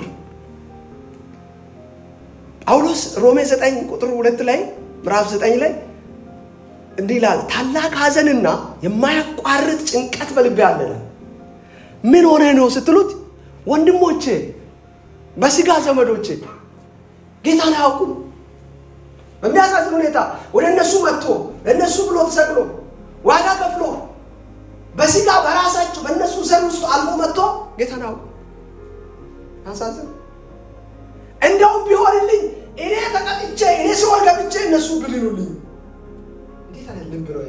ጳውሎስ ሮሜ 9 ቁጥር ሁለት ላይ ምዕራፍ 9 ላይ እንዲህ ይላል፣ ታላቅ ሐዘንና የማያቋርጥ ጭንቀት በልቤ አለ። ምን ሆነ ነው ስትሉት፣ ወንድሞቼ በስጋ ዘመዶቼ ጌታን አያውቁም። በሚያሳዝን ሁኔታ ወደ እነሱ መጥቶ ለእነሱ ብሎ ተሰቅሎ ዋጋ ከፍሎ በስጋ በራሳቸው በእነሱ ዘር ውስጥ አልፎ መጥቶ ጌታን አያውቁም። ያሳዝን። እንደውም ቢሆንልኝ እኔ ተቀጥቼ እኔ ሲሆን ገብቼ እነሱ ብድኑልኝ። እንዴት አይነት ልብ ነው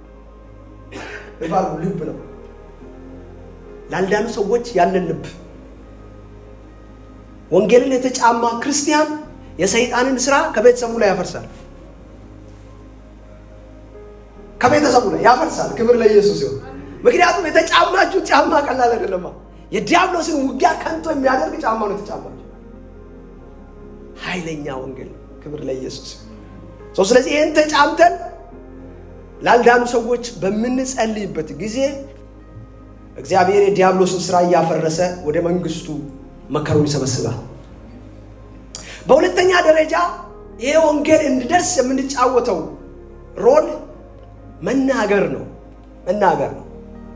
ይባሉ ልብ ነው ላልዳኑ ሰዎች ያለን ልብ ወንጌልን የተጫማ ክርስቲያን የሰይጣንን ስራ ከቤተሰቡ ላይ ያፈርሳል። ከቤተሰቡ ላይ ያፈርሳል። ክብር ለኢየሱስ ይሁን። ምክንያቱም የተጫማችሁ ጫማ ቀላል አይደለማ። የዲያብሎስን ውጊያ ከንቶ የሚያደርግ ጫማ ነው የተጫማችሁ። ኃይለኛ ወንጌል ነው። ክብር ለኢየሱስ ይሁን። ስለዚህ ይህን ተጫምተን ላልዳኑ ሰዎች በምንጸልይበት ጊዜ እግዚአብሔር የዲያብሎስን ስራ እያፈረሰ ወደ መንግስቱ መከሩን ይሰበስባል። በሁለተኛ ደረጃ ይሄ ወንጌል እንዲደርስ የምንጫወተው ሮል መናገር ነው። መናገር ነው።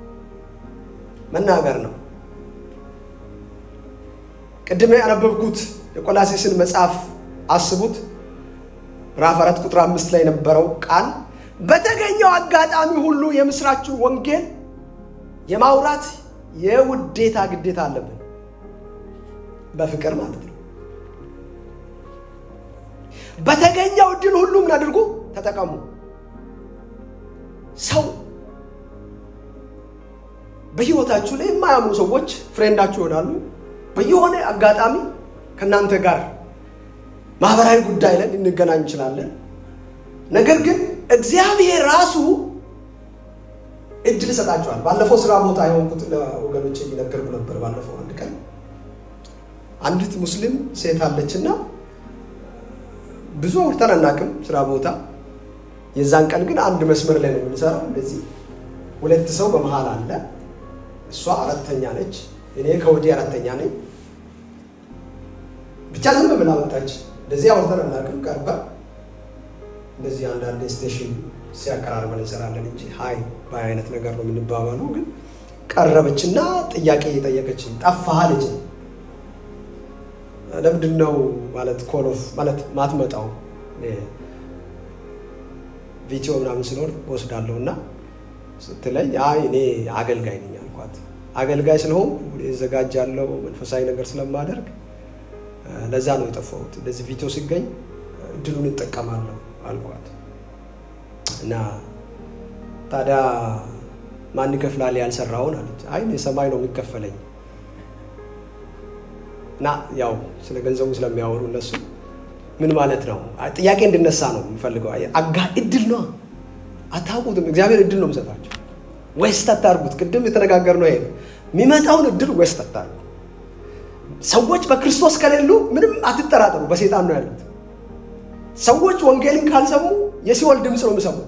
መናገር ነው። ቅድም ያነበብኩት የቆላሴስን መጽሐፍ አስቡት። ምዕራፍ አራት ቁጥር አምስት ላይ የነበረው ቃል በተገኘው አጋጣሚ ሁሉ የምስራችን ወንጌል የማውራት የውዴታ ግዴታ አለብን። በፍቅር ማለት ነው። በተገኘው እድል ሁሉ ምን አድርጉ? ተጠቀሙ። ሰው በህይወታችሁ ላይ የማያምኑ ሰዎች ፍሬንዳችሁ ይሆናሉ። በየሆነ አጋጣሚ ከእናንተ ጋር ማህበራዊ ጉዳይ ላይ ልንገናኝ እንችላለን። ነገር ግን እግዚአብሔር ራሱ እድል ይሰጣቸዋል። ባለፈው ስራ ቦታ የሆንኩት ለወገኖች እየነገርኩ ነበር። ባለፈው አንድ ቀን አንዲት ሙስሊም ሴት አለችና ብዙ አውርተን አናውቅም ስራ ቦታ። የዛን ቀን ግን አንድ መስመር ላይ ነው የምንሰራው። እንደዚህ ሁለት ሰው በመሀል አለ። እሷ አራተኛ ነች፣ እኔ ከወዲህ አራተኛ ነኝ። ብቻ ዝም ብላ መጣች። እንደዚህ አውርተን አናውቅም። ቀርባ እንደዚህ አንዳንድ ስቴሽን ሲያቀራርበን እንሰራለን እንጂ ሀይ ባይ አይነት ነገር ነው የምንባባለው። ግን ቀረበችና ጥያቄ እየጠየቀች ጠፋህ አለች። ለምንድን ነው ማለት ኮሎፍ ማለት ማትመጣው ቪዲዮ ምናምን ሲኖር ወስዳለሁ እና ስትለኝ አይ እኔ አገልጋይ ነኝ አልኳት። አገልጋይ ስለሆን እዘጋጃለሁ መንፈሳዊ ነገር ስለማደርግ ለዛ ነው የጠፋሁት። እንደዚህ ቪዲዮ ሲገኝ እድሉን እጠቀማለሁ አልኳት እና ታዲያ ማን ይከፍላል ያልሰራውን አለች። አይ የሰማይ ነው የሚከፈለኝ እና ያው ስለ ገንዘቡ ስለሚያወሩ እነሱ ምን ማለት ነው ጥያቄ እንድነሳ ነው የሚፈልገው። አጋ እድል ነው አታውቁትም። እግዚአብሔር እድል ነው የሚሰጣቸው። ዌስት አታርጉት። ቅድም የተነጋገርነው ይሄ የሚመጣውን እድል ዌስት አታርጉ። ሰዎች በክርስቶስ ከሌሉ ምንም አትጠራጠሩ፣ በሴጣን ነው ያሉት። ሰዎች ወንጌልን ካልሰሙ የሲኦል ድምፅ ነው የሚሰሙት።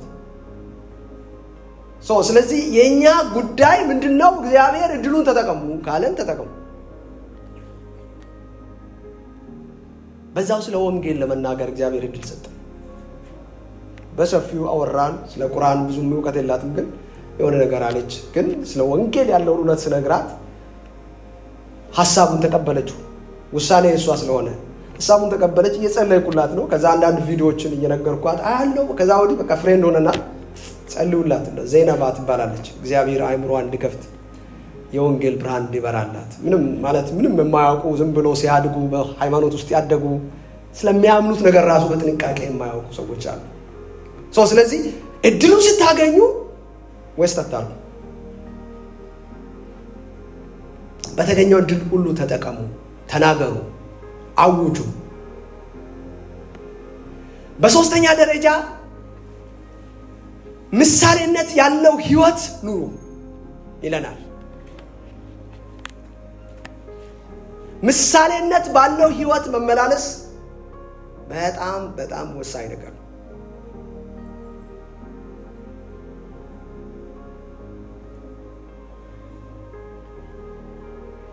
ስለዚህ የእኛ ጉዳይ ምንድን ነው? እግዚአብሔር እድሉን ተጠቀሙ ካለን ተጠቀሙ። በዛው ስለ ወንጌል ለመናገር እግዚአብሔር እድል ሰጠ። በሰፊው አወራን። ስለ ቁርአን ብዙም እውቀት የላትም፣ ግን የሆነ ነገር አለች። ግን ስለ ወንጌል ያለውን እውነት ስነግራት ሀሳቡን ተቀበለችው። ውሳኔ እሷ ስለሆነ ሀሳቡን ተቀበለች። እየጸለይኩላት ነው። ከዛ አንዳንድ ቪዲዮዎችን እየነገርኳት አያለው። ከዛ ወዲህ በቃ ፍሬንድ ሆነናል። ጸልዩላት። ዘይነባ ትባላለች። እግዚአብሔር አይምሮ እንዲከፍት የወንጌል ብርሃን እንዲበራላት ምንም ማለት ምንም የማያውቁ ዝም ብሎ ሲያድጉ በሃይማኖት ውስጥ ያደጉ ስለሚያምኑት ነገር ራሱ በጥንቃቄ የማያውቁ ሰዎች አሉ። ስለዚህ እድሉን ስታገኙ ወስት አታርጉ። በተገኘው እድል ሁሉ ተጠቀሙ፣ ተናገሩ፣ አውጁ። በሶስተኛ ደረጃ ምሳሌነት ያለው ህይወት ኑሩ ይለናል። ምሳሌነት ባለው ህይወት መመላለስ በጣም በጣም ወሳኝ ነገር ነው።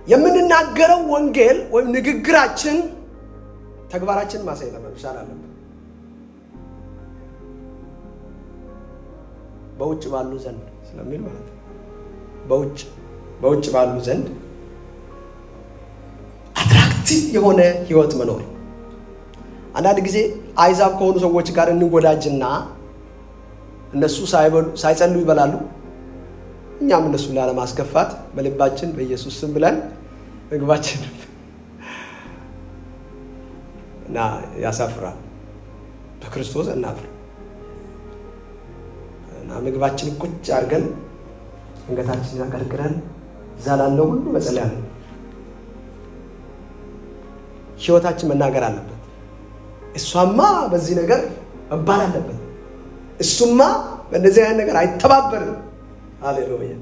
የምንናገረው ወንጌል ወይም ንግግራችን ተግባራችን ማሳየት መቻል አለበት። በውጭ ባሉ ዘንድ ስለሚል ማለት ነው። በውጭ በውጭ ባሉ ዘንድ አትራክቲቭ የሆነ ህይወት መኖር። አንዳንድ ጊዜ አይዛብ ከሆኑ ሰዎች ጋር እንወዳጅና እነሱ ሳይጸሉ ይበላሉ። እኛም እነሱን ላለማስከፋት በልባችን በኢየሱስ ስም ብለን ምግባችን እና ያሳፍራል። በክርስቶስ እናፍር እና ምግባችን ቁጭ አድርገን አንገታችንን አቀርቅረን እዛ ላለው ሁሉ መጸለያ ነው። ህይወታችን መናገር አለበት። እሷማ በዚህ ነገር መባል አለበት። እሱማ በእንደዚህ አይነት ነገር አይተባበርም። ሃሌሉያ!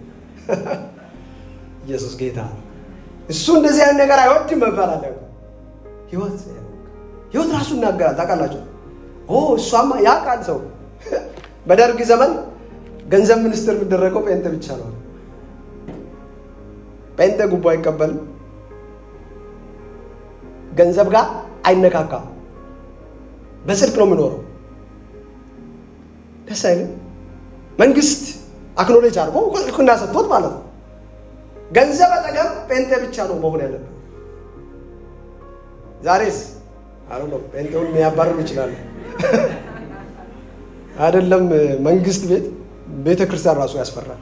ኢየሱስ ጌታ። እሱ እንደዚህ አይነት ነገር አይወድም መባል አለበት። ህይወት ህይወት ራሱ ይናገራል። ታውቃላችሁ? ኦ እሷማ ያ ቃል ሰው በደርግ ዘመን ገንዘብ ሚኒስትር የሚደረገው ጴንጤ ብቻ ነው። ጴንጤ ጉቦ አይቀበልም። ገንዘብ ጋር አይነካካም። በጽድቅ ነው የሚኖረው። ደስ አይልም? መንግስት አክኖሌጅ አድርጎ እውቅና ሰጥቶት ማለት ነው። ገንዘብ አጠገብ ጴንጤ ብቻ ነው መሆን ያለበት። ዛሬስ አሁ ነው ጴንጤውን የሚያባርሩ ይችላሉ። አይደለም መንግስት ቤት ቤተ ክርስቲያን ራሱ ያስፈራል።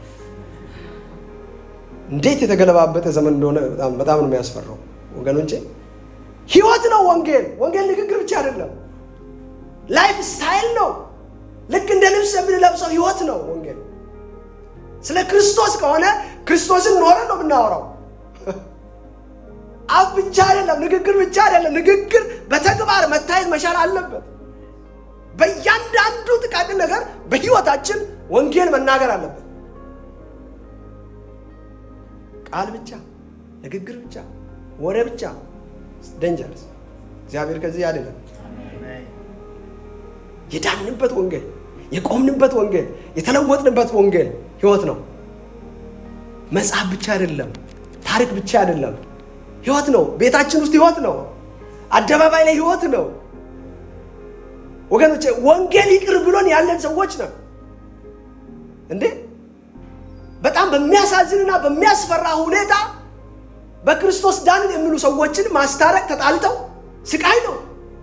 እንዴት የተገለባበጠ ዘመን እንደሆነ በጣም ነው የሚያስፈራው ወገኖቼ። ህይወት ነው ወንጌል። ወንጌል ንግግር ብቻ አይደለም፣ ላይፍ ስታይል ነው። ልክ እንደ ልብስ የምንለብሰው ህይወት ነው ወንጌል። ስለ ክርስቶስ ከሆነ ክርስቶስን ኖረን ነው የምናወራው። አፍ ብቻ አይደለም፣ ንግግር ብቻ አይደለም። ንግግር በተግባር መታየት መቻል አለበት። በእያንዳንዱ ጥቃቅን ነገር በህይወታችን ወንጌል መናገር አለበት። ቃል ብቻ፣ ንግግር ብቻ፣ ወሬ ብቻ ደንጀርስ። እግዚአብሔር ከዚህ አይደለም። የዳንበት ወንጌል፣ የቆምንበት ወንጌል፣ የተለወጥንበት ወንጌል ህይወት ነው። መጽሐፍ ብቻ አይደለም፣ ታሪክ ብቻ አይደለም፣ ህይወት ነው። ቤታችን ውስጥ ህይወት ነው። አደባባይ ላይ ህይወት ነው። ወገኖቼ ወንጌል ይቅር ብሎን ያለን ሰዎች ነው እንዴ! በጣም በሚያሳዝንና በሚያስፈራ ሁኔታ በክርስቶስ ዳንን የሚሉ ሰዎችን ማስታረቅ ተጣልተው ስቃይ ነው።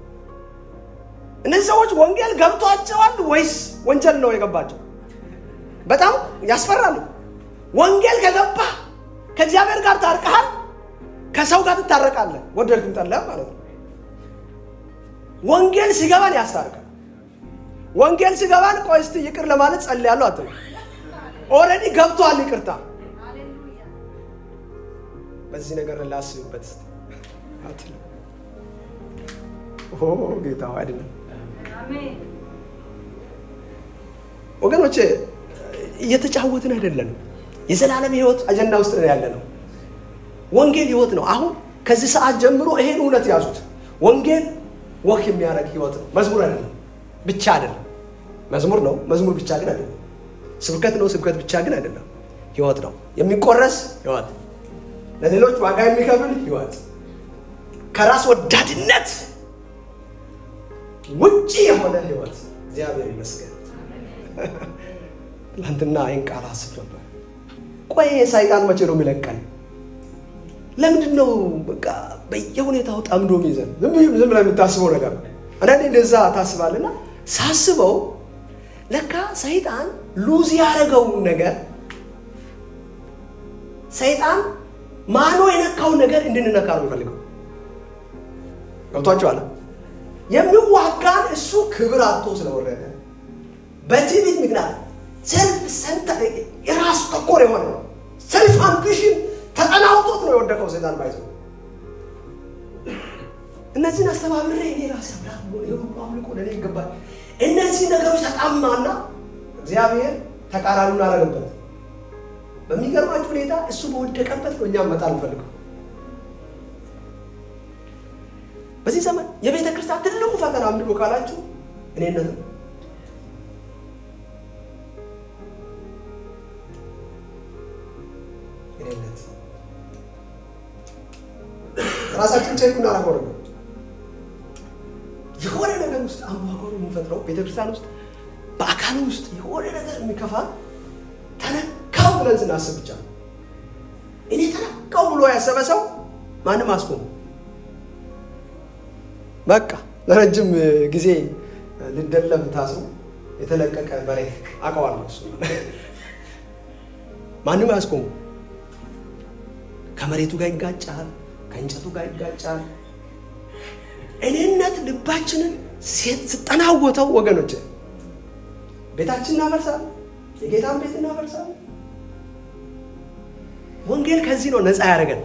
እነዚህ ሰዎች ወንጌል ገብቷቸዋል ወይስ ወንጀል ነው የገባቸው? በጣም ያስፈራሉ። ወንጌል ከገባ ከእግዚአብሔር ጋር ታርቀሃል፣ ከሰው ጋር ትታረቃለህ፣ ወደድክም ጠላህም ማለት ነው። ወንጌል ሲገባን ያስታርቃል። ወንጌል ሲገባን ቆይ እስቲ ይቅር ለማለት ጸልያለሁ አትሉ። ኦልሬዲ ገብቷል ይቅርታ። በዚህ ነገር ላስብበት እስቲ አትሉ። ኦ ጌታ አይደለም ወገኖቼ፣ እየተጫወትን አይደለንም። የዘላለም ህይወት አጀንዳ ውስጥ ነው ያለ ነው። ወንጌል ህይወት ነው። አሁን ከዚህ ሰዓት ጀምሮ ይሄን እውነት ያዙት። ወንጌል ወክ የሚያደርግ ህይወት ነው። መዝሙር አይደለም፣ ብቻ አይደለም። መዝሙር ነው፣ መዝሙር ብቻ ግን አይደለም። ስብከት ነው፣ ስብከት ብቻ ግን አይደለም። ህይወት ነው። የሚቆረስ ህይወት፣ ለሌሎች ዋጋ የሚከፍል ህይወት፣ ከራስ ወዳድነት ውጭ የሆነ ህይወት። እግዚአብሔር ይመስገን። ትናንትና ይህን ቃል አስብ ነበር። ቆይ ሰይጣን መቼ ነው የሚለቀን? ለምንድን ነው በቃ በየሁኔታው ጠምዶ ይዘን ዝም ብለህ የምታስበው ነገር አንዳንዴ እንደዛ ታስባልና ሳስበው ለካ ሰይጣን ሉዝ ያደረገውን ነገር ሰይጣን ማኖ የነካውን ነገር እንድንነካ ነው የሚፈልገው። ገብቷችኋል? የሚዋጋን እሱ ክብር አጥቶ ስለወረደ በትዕቢት ምክንያት ሰልፍ ሰንተ የራሱ ተኮር የሆነ ሰልፍ አምቢሽን ተጠናውቶት ነው የወደቀው ሰይጣን ባይዘ እነዚህን አስተባብሬ እኔ ራሴ አምላክ የሁሉ አምልኮ ለእኔ ይገባል። እነዚህ ነገሮች ተጣማና እግዚአብሔር ተቃራኒውን አደረገበት። በሚገርማችሁ ሁኔታ እሱ በወደቀበት ነው እኛም መጣል እንፈልገው። በዚህ ዘመን የቤተ ክርስቲያን ትልቁ ፈተና ምንድን ነው ካላችሁ እኔነት ነው። እኔነት ራሳችን ቼክ እናደርገው ነገር የሆነ ነገር ውስጥ አምባጓሮ የምንፈጥረው ቤተክርስቲያን ውስጥ በአካል ውስጥ የሆነ ነገር የሚከፋ ተነካው ብለን ስናስብ ብቻ ነው። እኔ ተነካው ብሎ ያሰበ ሰው ማንም አስቆሙ። በቃ ለረጅም ጊዜ ልደለም ታስሮ የተለቀቀ በሬ አውቀዋለሁ። እሱ ማንም አያስቆሙ። ከመሬቱ ጋር ይጋጫል፣ ከእንጨቱ ጋር ይጋጫል። እኔነት ልባችንን ስጠናወተው ወገኖች ቤታችን እናፈርሳለን፣ የጌታን ቤት እናፈርሳለን። ወንጌል ከዚህ ነው ነፃ ያደረገን።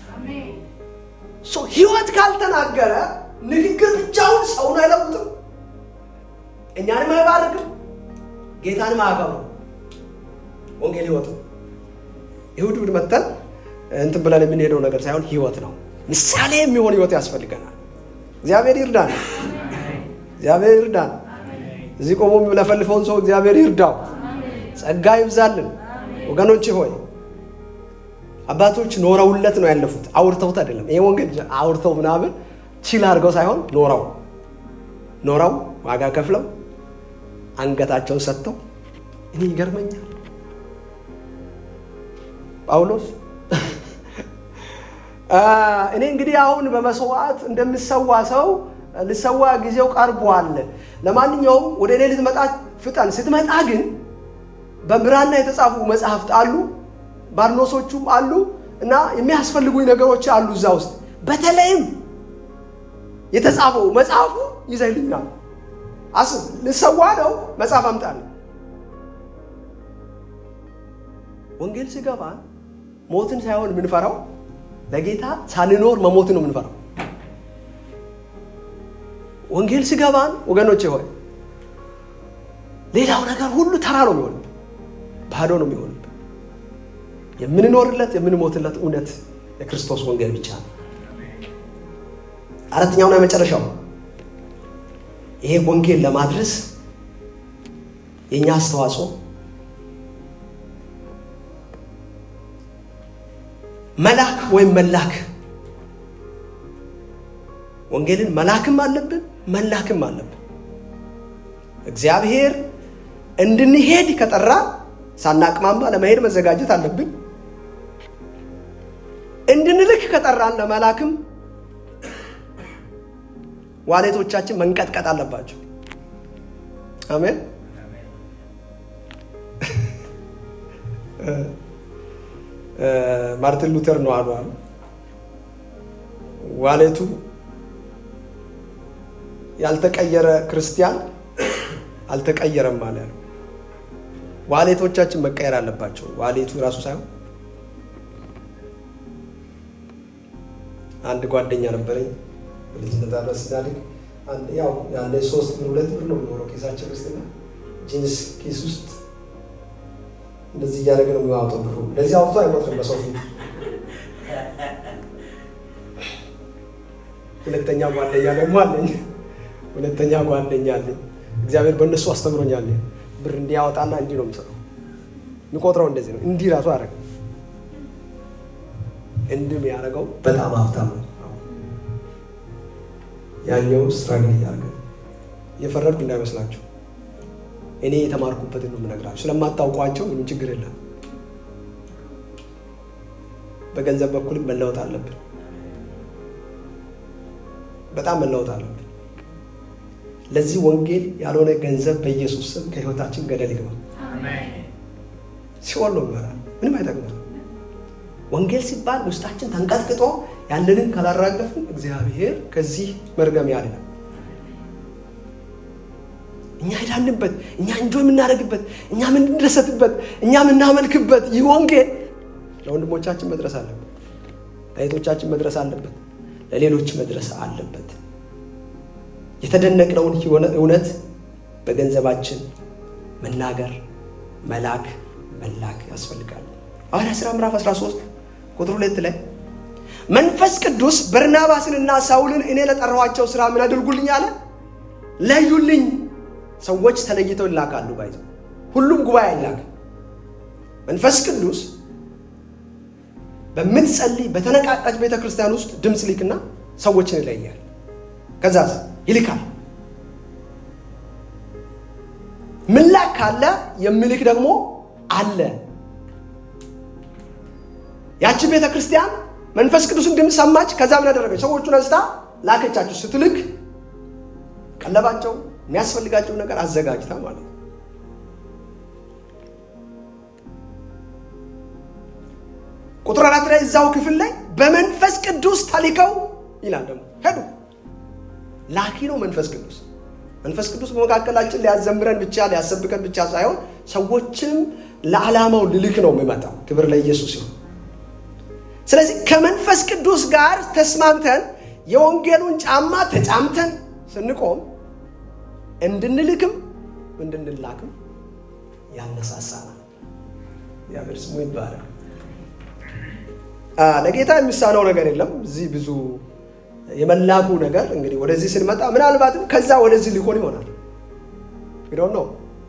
ህይወት ካልተናገረ ንግግር ብቻውን ሰውን አይለውጥም፣ እኛንም አይባርክም፣ ጌታንም አያከብርም። ወንጌል ህይወት ነው። ይሁድ ብድ መተን እንትን ብለን የምንሄደው ነገር ሳይሆን ህይወት ነው። ምሳሌ የሚሆን ህይወት ያስፈልገናል። እግዚአብሔር ይርዳን። እግዚአብሔር ይርዳን። እዚህ ቆሞ የሚለፈልፈውን ሰው እግዚአብሔር ይርዳው። ጸጋ ይብዛልን። ወገኖች ሆይ አባቶች ኖረውለት ነው ያለፉት፣ አውርተውት አይደለም። ይሄ ወንጌል አውርተው ምናምን ቺል አድርገው ሳይሆን ኖረው ኖረው ዋጋ ከፍለው አንገታቸውን ሰጥተው እኔ ይገርመኛል ጳውሎስ እኔ እንግዲህ አሁን በመስዋዕት እንደምሰዋ ሰው ልሰዋ ጊዜው ቀርቧል። ለማንኛውም ወደ እኔ ልትመጣ ፍጠን። ስትመጣ ግን በብራና የተጻፉ መጽሐፍት አሉ፣ ባርኖሶቹም አሉ እና የሚያስፈልጉኝ ነገሮች አሉ እዛ ውስጥ በተለይም የተጻፈው መጽሐፉ ይዘህልኛል። አስብ፣ ልሰዋ ነው፣ መጽሐፍ አምጣል። ወንጌል ሲገባ ሞትን ሳይሆን የምንፈራው ለጌታ ሳንኖር መሞት ነው የምንፈራው። ወንጌል ሲገባን ወገኖቼ ሆይ ሌላው ነገር ሁሉ ተራ ነው የሚሆንብን፣ ባዶ ነው የሚሆንብን። የምንኖርለት የምንሞትለት እውነት የክርስቶስ ወንጌል ብቻ ነው። አራተኛውና የመጨረሻው ይሄ ወንጌል ለማድረስ የእኛ አስተዋጽኦ መላክ ወይም መላክ ወንጌልን መላክም አለብን መላክም አለብን። እግዚአብሔር እንድንሄድ ከጠራ ሳናቅማማ ለመሄድ መዘጋጀት አለብን። እንድንልክ ከጠራን ለመላክም ዋሌቶቻችን መንቀጥቀጥ አለባቸው። አሜን። ማርቲን ሉተር ነው አሉ አሉ ዋሌቱ ያልተቀየረ ክርስቲያን አልተቀየረም አለ ያለው። ዋሌቶቻችን መቀየር አለባቸው። ዋሌቱ ራሱ ሳይሆን አንድ ጓደኛ ነበረኝ በልጅነት አብረን ስናድግ ያው ያለ ሶስት ብር ሁለት ብር ነው የሚኖረው ኪሳችን ውስጥና ጂንስ ኪስ ውስጥ እንደዚህ እያደረገ ነው የሚዋጠው ብሩ። እንደዚህ አውጥቶ አይቆጥርም በሰው ፊት። ሁለተኛ ጓደኛ ደግሞ አለኝ። ሁለተኛ ጓደኛ አለኝ። እግዚአብሔር በእነሱ አስተምሮኛል። ብር እንዲያወጣና እንዲህ ነው የምሰጠው። የሚቆጥረው እንደዚህ ነው። እንዲህ ራሱ አደረገ። እንዲህ የሚያደርገው በጣም ሀብታም ነው። ያኛው ስትራግል እያደረገ እየፈረድኩ እንዳይመስላችሁ እኔ የተማርኩበትን ነው የምነግራችሁ። ስለማታውቋቸው ምንም ችግር የለም። በገንዘብ በኩልም መለወጥ አለብን። በጣም መለወጥ አለብን። ለዚህ ወንጌል ያልሆነ ገንዘብ በኢየሱስ ስም ከህይወታችን ገደል ይግባ። ሲኦል ነው ይመራል። ምንም አይጠቅመን። ወንጌል ሲባል ውስጣችን ተንቀጥቅጦ ያለንን ካላራገፍን እግዚአብሔር ከዚህ መርገም ያድናል። እኛ ሄዳንበት እኛ እንጆ የምናደርግበት እኛ የምንደሰትበት እኛ የምናመልክበት ይህ ወንጌል ለወንድሞቻችን መድረስ አለበት፣ ለእህቶቻችን መድረስ አለበት፣ ለሌሎች መድረስ አለበት። የተደነቅነውን እውነት በገንዘባችን መናገር፣ መላክ፣ መላክ ያስፈልጋል። ሐዋርያት ሥራ ምዕራፍ 13 ቁጥር ሁለት ላይ መንፈስ ቅዱስ በርናባስንና ሳውልን እኔ ለጠራኋቸው ስራ ምን አድርጉልኝ አለ? ለዩልኝ። ሰዎች ተለይተው ይላካሉ። ባይዘው ሁሉም ጉባኤ አይላክ። መንፈስ ቅዱስ በምትጸልይ በተነቃቃች ቤተ ክርስቲያን ውስጥ ድምፅ ሊክና ሰዎችን ይለያል። ከዛ ይልካል። ምላክ ካለ የሚልክ ደግሞ አለ። ያቺ ቤተ ክርስቲያን መንፈስ ቅዱስን ድምፅ ሰማች። ከዛ ምን አደረገች? ሰዎቹን አንስታ ላከቻቸው። ስትልክ ቀለባቸው የሚያስፈልጋቸው ነገር አዘጋጅታ ማለት ነው። ቁጥር አራት ላይ እዛው ክፍል ላይ በመንፈስ ቅዱስ ተልከው ይላል። ደግሞ ሄዱ። ላኪ ነው መንፈስ ቅዱስ። መንፈስ ቅዱስ በመካከላችን ሊያዘምረን ብቻ ሊያሰብከን ብቻ ሳይሆን ሰዎችንም ለዓላማው ልልክ ነው የሚመጣው። ክብር ለኢየሱስ ይሁን። ስለዚህ ከመንፈስ ቅዱስ ጋር ተስማምተን የወንጌሉን ጫማ ተጫምተን ስንቆም እንድንልክም እንድንላክም ያነሳሳናል። እግዚአብሔር ስሙ ይባላል። ለጌታ የሚሳነው ነገር የለም። እዚህ ብዙ የመላኩ ነገር እንግዲህ ወደዚህ ስንመጣ ምናልባትም ከዛ ወደዚህ ሊሆን ይሆናል። እንግዲህ ነው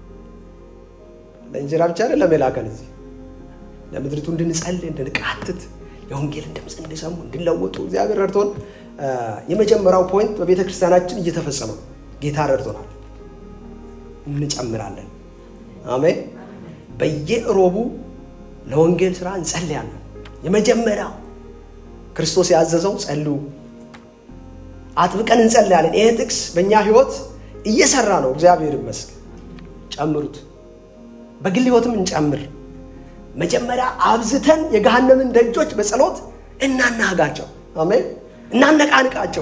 ለእንጀራ ብቻ አይደለም የላከን እዚህ ለምድሪቱ እንድንጸልይ እንድንቃትት የወንጌልን ድምፅ እንዲሰሙ እንዲለወጡ እግዚአብሔር ረድቶን የመጀመሪያው ፖይንት በቤተ ክርስቲያናችን እየተፈጸመ ነው። ጌታ ረድቶናል። እንጨምራለን። አሜን። በየእሮቡ ለወንጌል ስራ እንጸልያለን። የመጀመሪያው ክርስቶስ ያዘዘው ጸልዩ፣ አጥብቀን እንጸልያለን። ይሄ ጥቅስ በእኛ ህይወት እየሰራ ነው። እግዚአብሔር ይመስገን። ጨምሩት። በግል ህይወትም እንጨምር። መጀመሪያ አብዝተን የገሃነምን ደጆች በጸሎት እናናጋቸው። አሜን። እናነቃንቃቸው።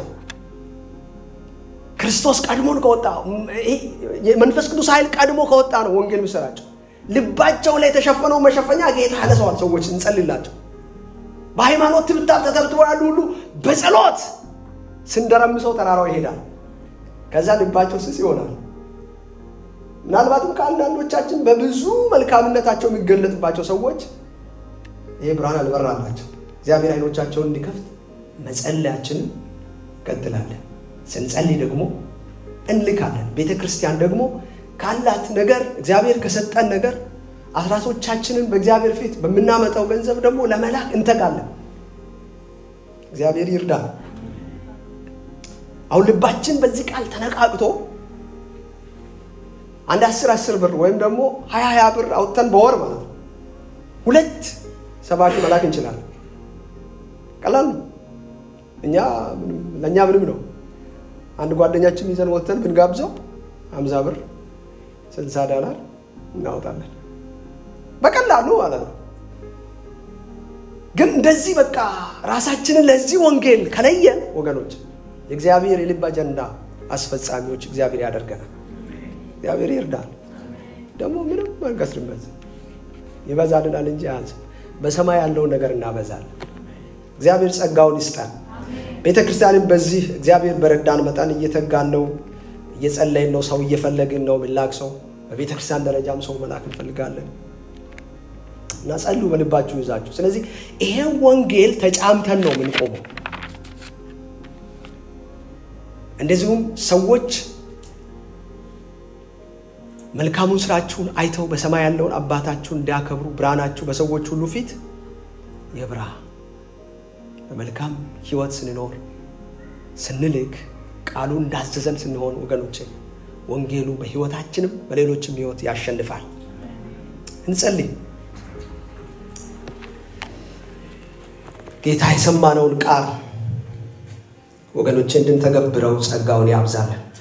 ክርስቶስ ቀድሞን ከወጣ የመንፈስ ቅዱስ ኃይል ቀድሞ ከወጣ ነው ወንጌል የሚሰራቸው። ልባቸው ላይ የተሸፈነው መሸፈኛ ጌታ ያነሰዋል። ሰዎች እንጸልላቸው። በሃይማኖት ትብታብ ተተብትበው ያሉ ሁሉ በጸሎት ስንደረምሰው ተራራው ይሄዳል። ከዛ ልባቸው ስስ ይሆናል። ምናልባትም ከአንዳንዶቻችን በብዙ መልካምነታቸው የሚገለጥባቸው ሰዎች ይህ ብርሃን አልበራላቸው። እግዚአብሔር አይኖቻቸውን እንዲከፍት መጸለያችንን እንቀጥላለን። ስንጸልይ ደግሞ እንልካለን። ቤተ ክርስቲያን ደግሞ ካላት ነገር እግዚአብሔር ከሰጠን ነገር አስራቶቻችንን በእግዚአብሔር ፊት በምናመጣው ገንዘብ ደግሞ ለመላክ እንተጋለን። እግዚአብሔር ይርዳል። አሁን ልባችን በዚህ ቃል ተነቃቅቶ አንድ አስር አስር ብር ወይም ደግሞ ሀያ ሀያ ብር አውጥተን በወር ማለት ነው ሁለት ሰባኪ መላክ እንችላለን። ቀላል ነው። እኛ ለእኛ ምንም ነው። አንድ ጓደኛችን ይዘን ወጥተን ብንጋብዘው ሀምሳ ብር ስልሳ ዶላር እናወጣለን በቀላሉ ማለት ነው። ግን እንደዚህ በቃ ራሳችንን ለዚህ ወንጌል ከለየን ወገኖች የእግዚአብሔር የልብ አጀንዳ አስፈጻሚዎች እግዚአብሔር ያደርገናል። እግዚአብሔር ይርዳል። ደግሞ ምንም አንከስርበት፣ ይበዛልናል እንጂ አያንስም። በሰማይ ያለውን ነገር እናበዛለን። እግዚአብሔር ጸጋውን ይስጠን። ቤተ ክርስቲያንም በዚህ እግዚአብሔር በረዳን መጠን እየተጋን ነው፣ እየጸለይን ነው፣ ሰው እየፈለግን ነው። ምላክ ሰው በቤተ ክርስቲያን ደረጃም ሰው መላክ እንፈልጋለን እና ጸልዩ በልባችሁ ይዛችሁ። ስለዚህ ይሄን ወንጌል ተጫምተን ነው የምንቆመው። እንደዚሁም ሰዎች መልካሙን ስራችሁን አይተው በሰማይ ያለውን አባታችሁን እንዲያከብሩ ብርሃናችሁ በሰዎች ሁሉ ፊት የብራ በመልካም ህይወት ስንኖር ስንልክ ቃሉ እንዳዘዘን ስንሆን ወገኖቼ ወንጌሉ በህይወታችንም በሌሎችም ህይወት ያሸንፋል። እንጸልይ። ጌታ የሰማነውን ቃል ወገኖቼ እንድንተገብረው ጸጋውን ያብዛለን።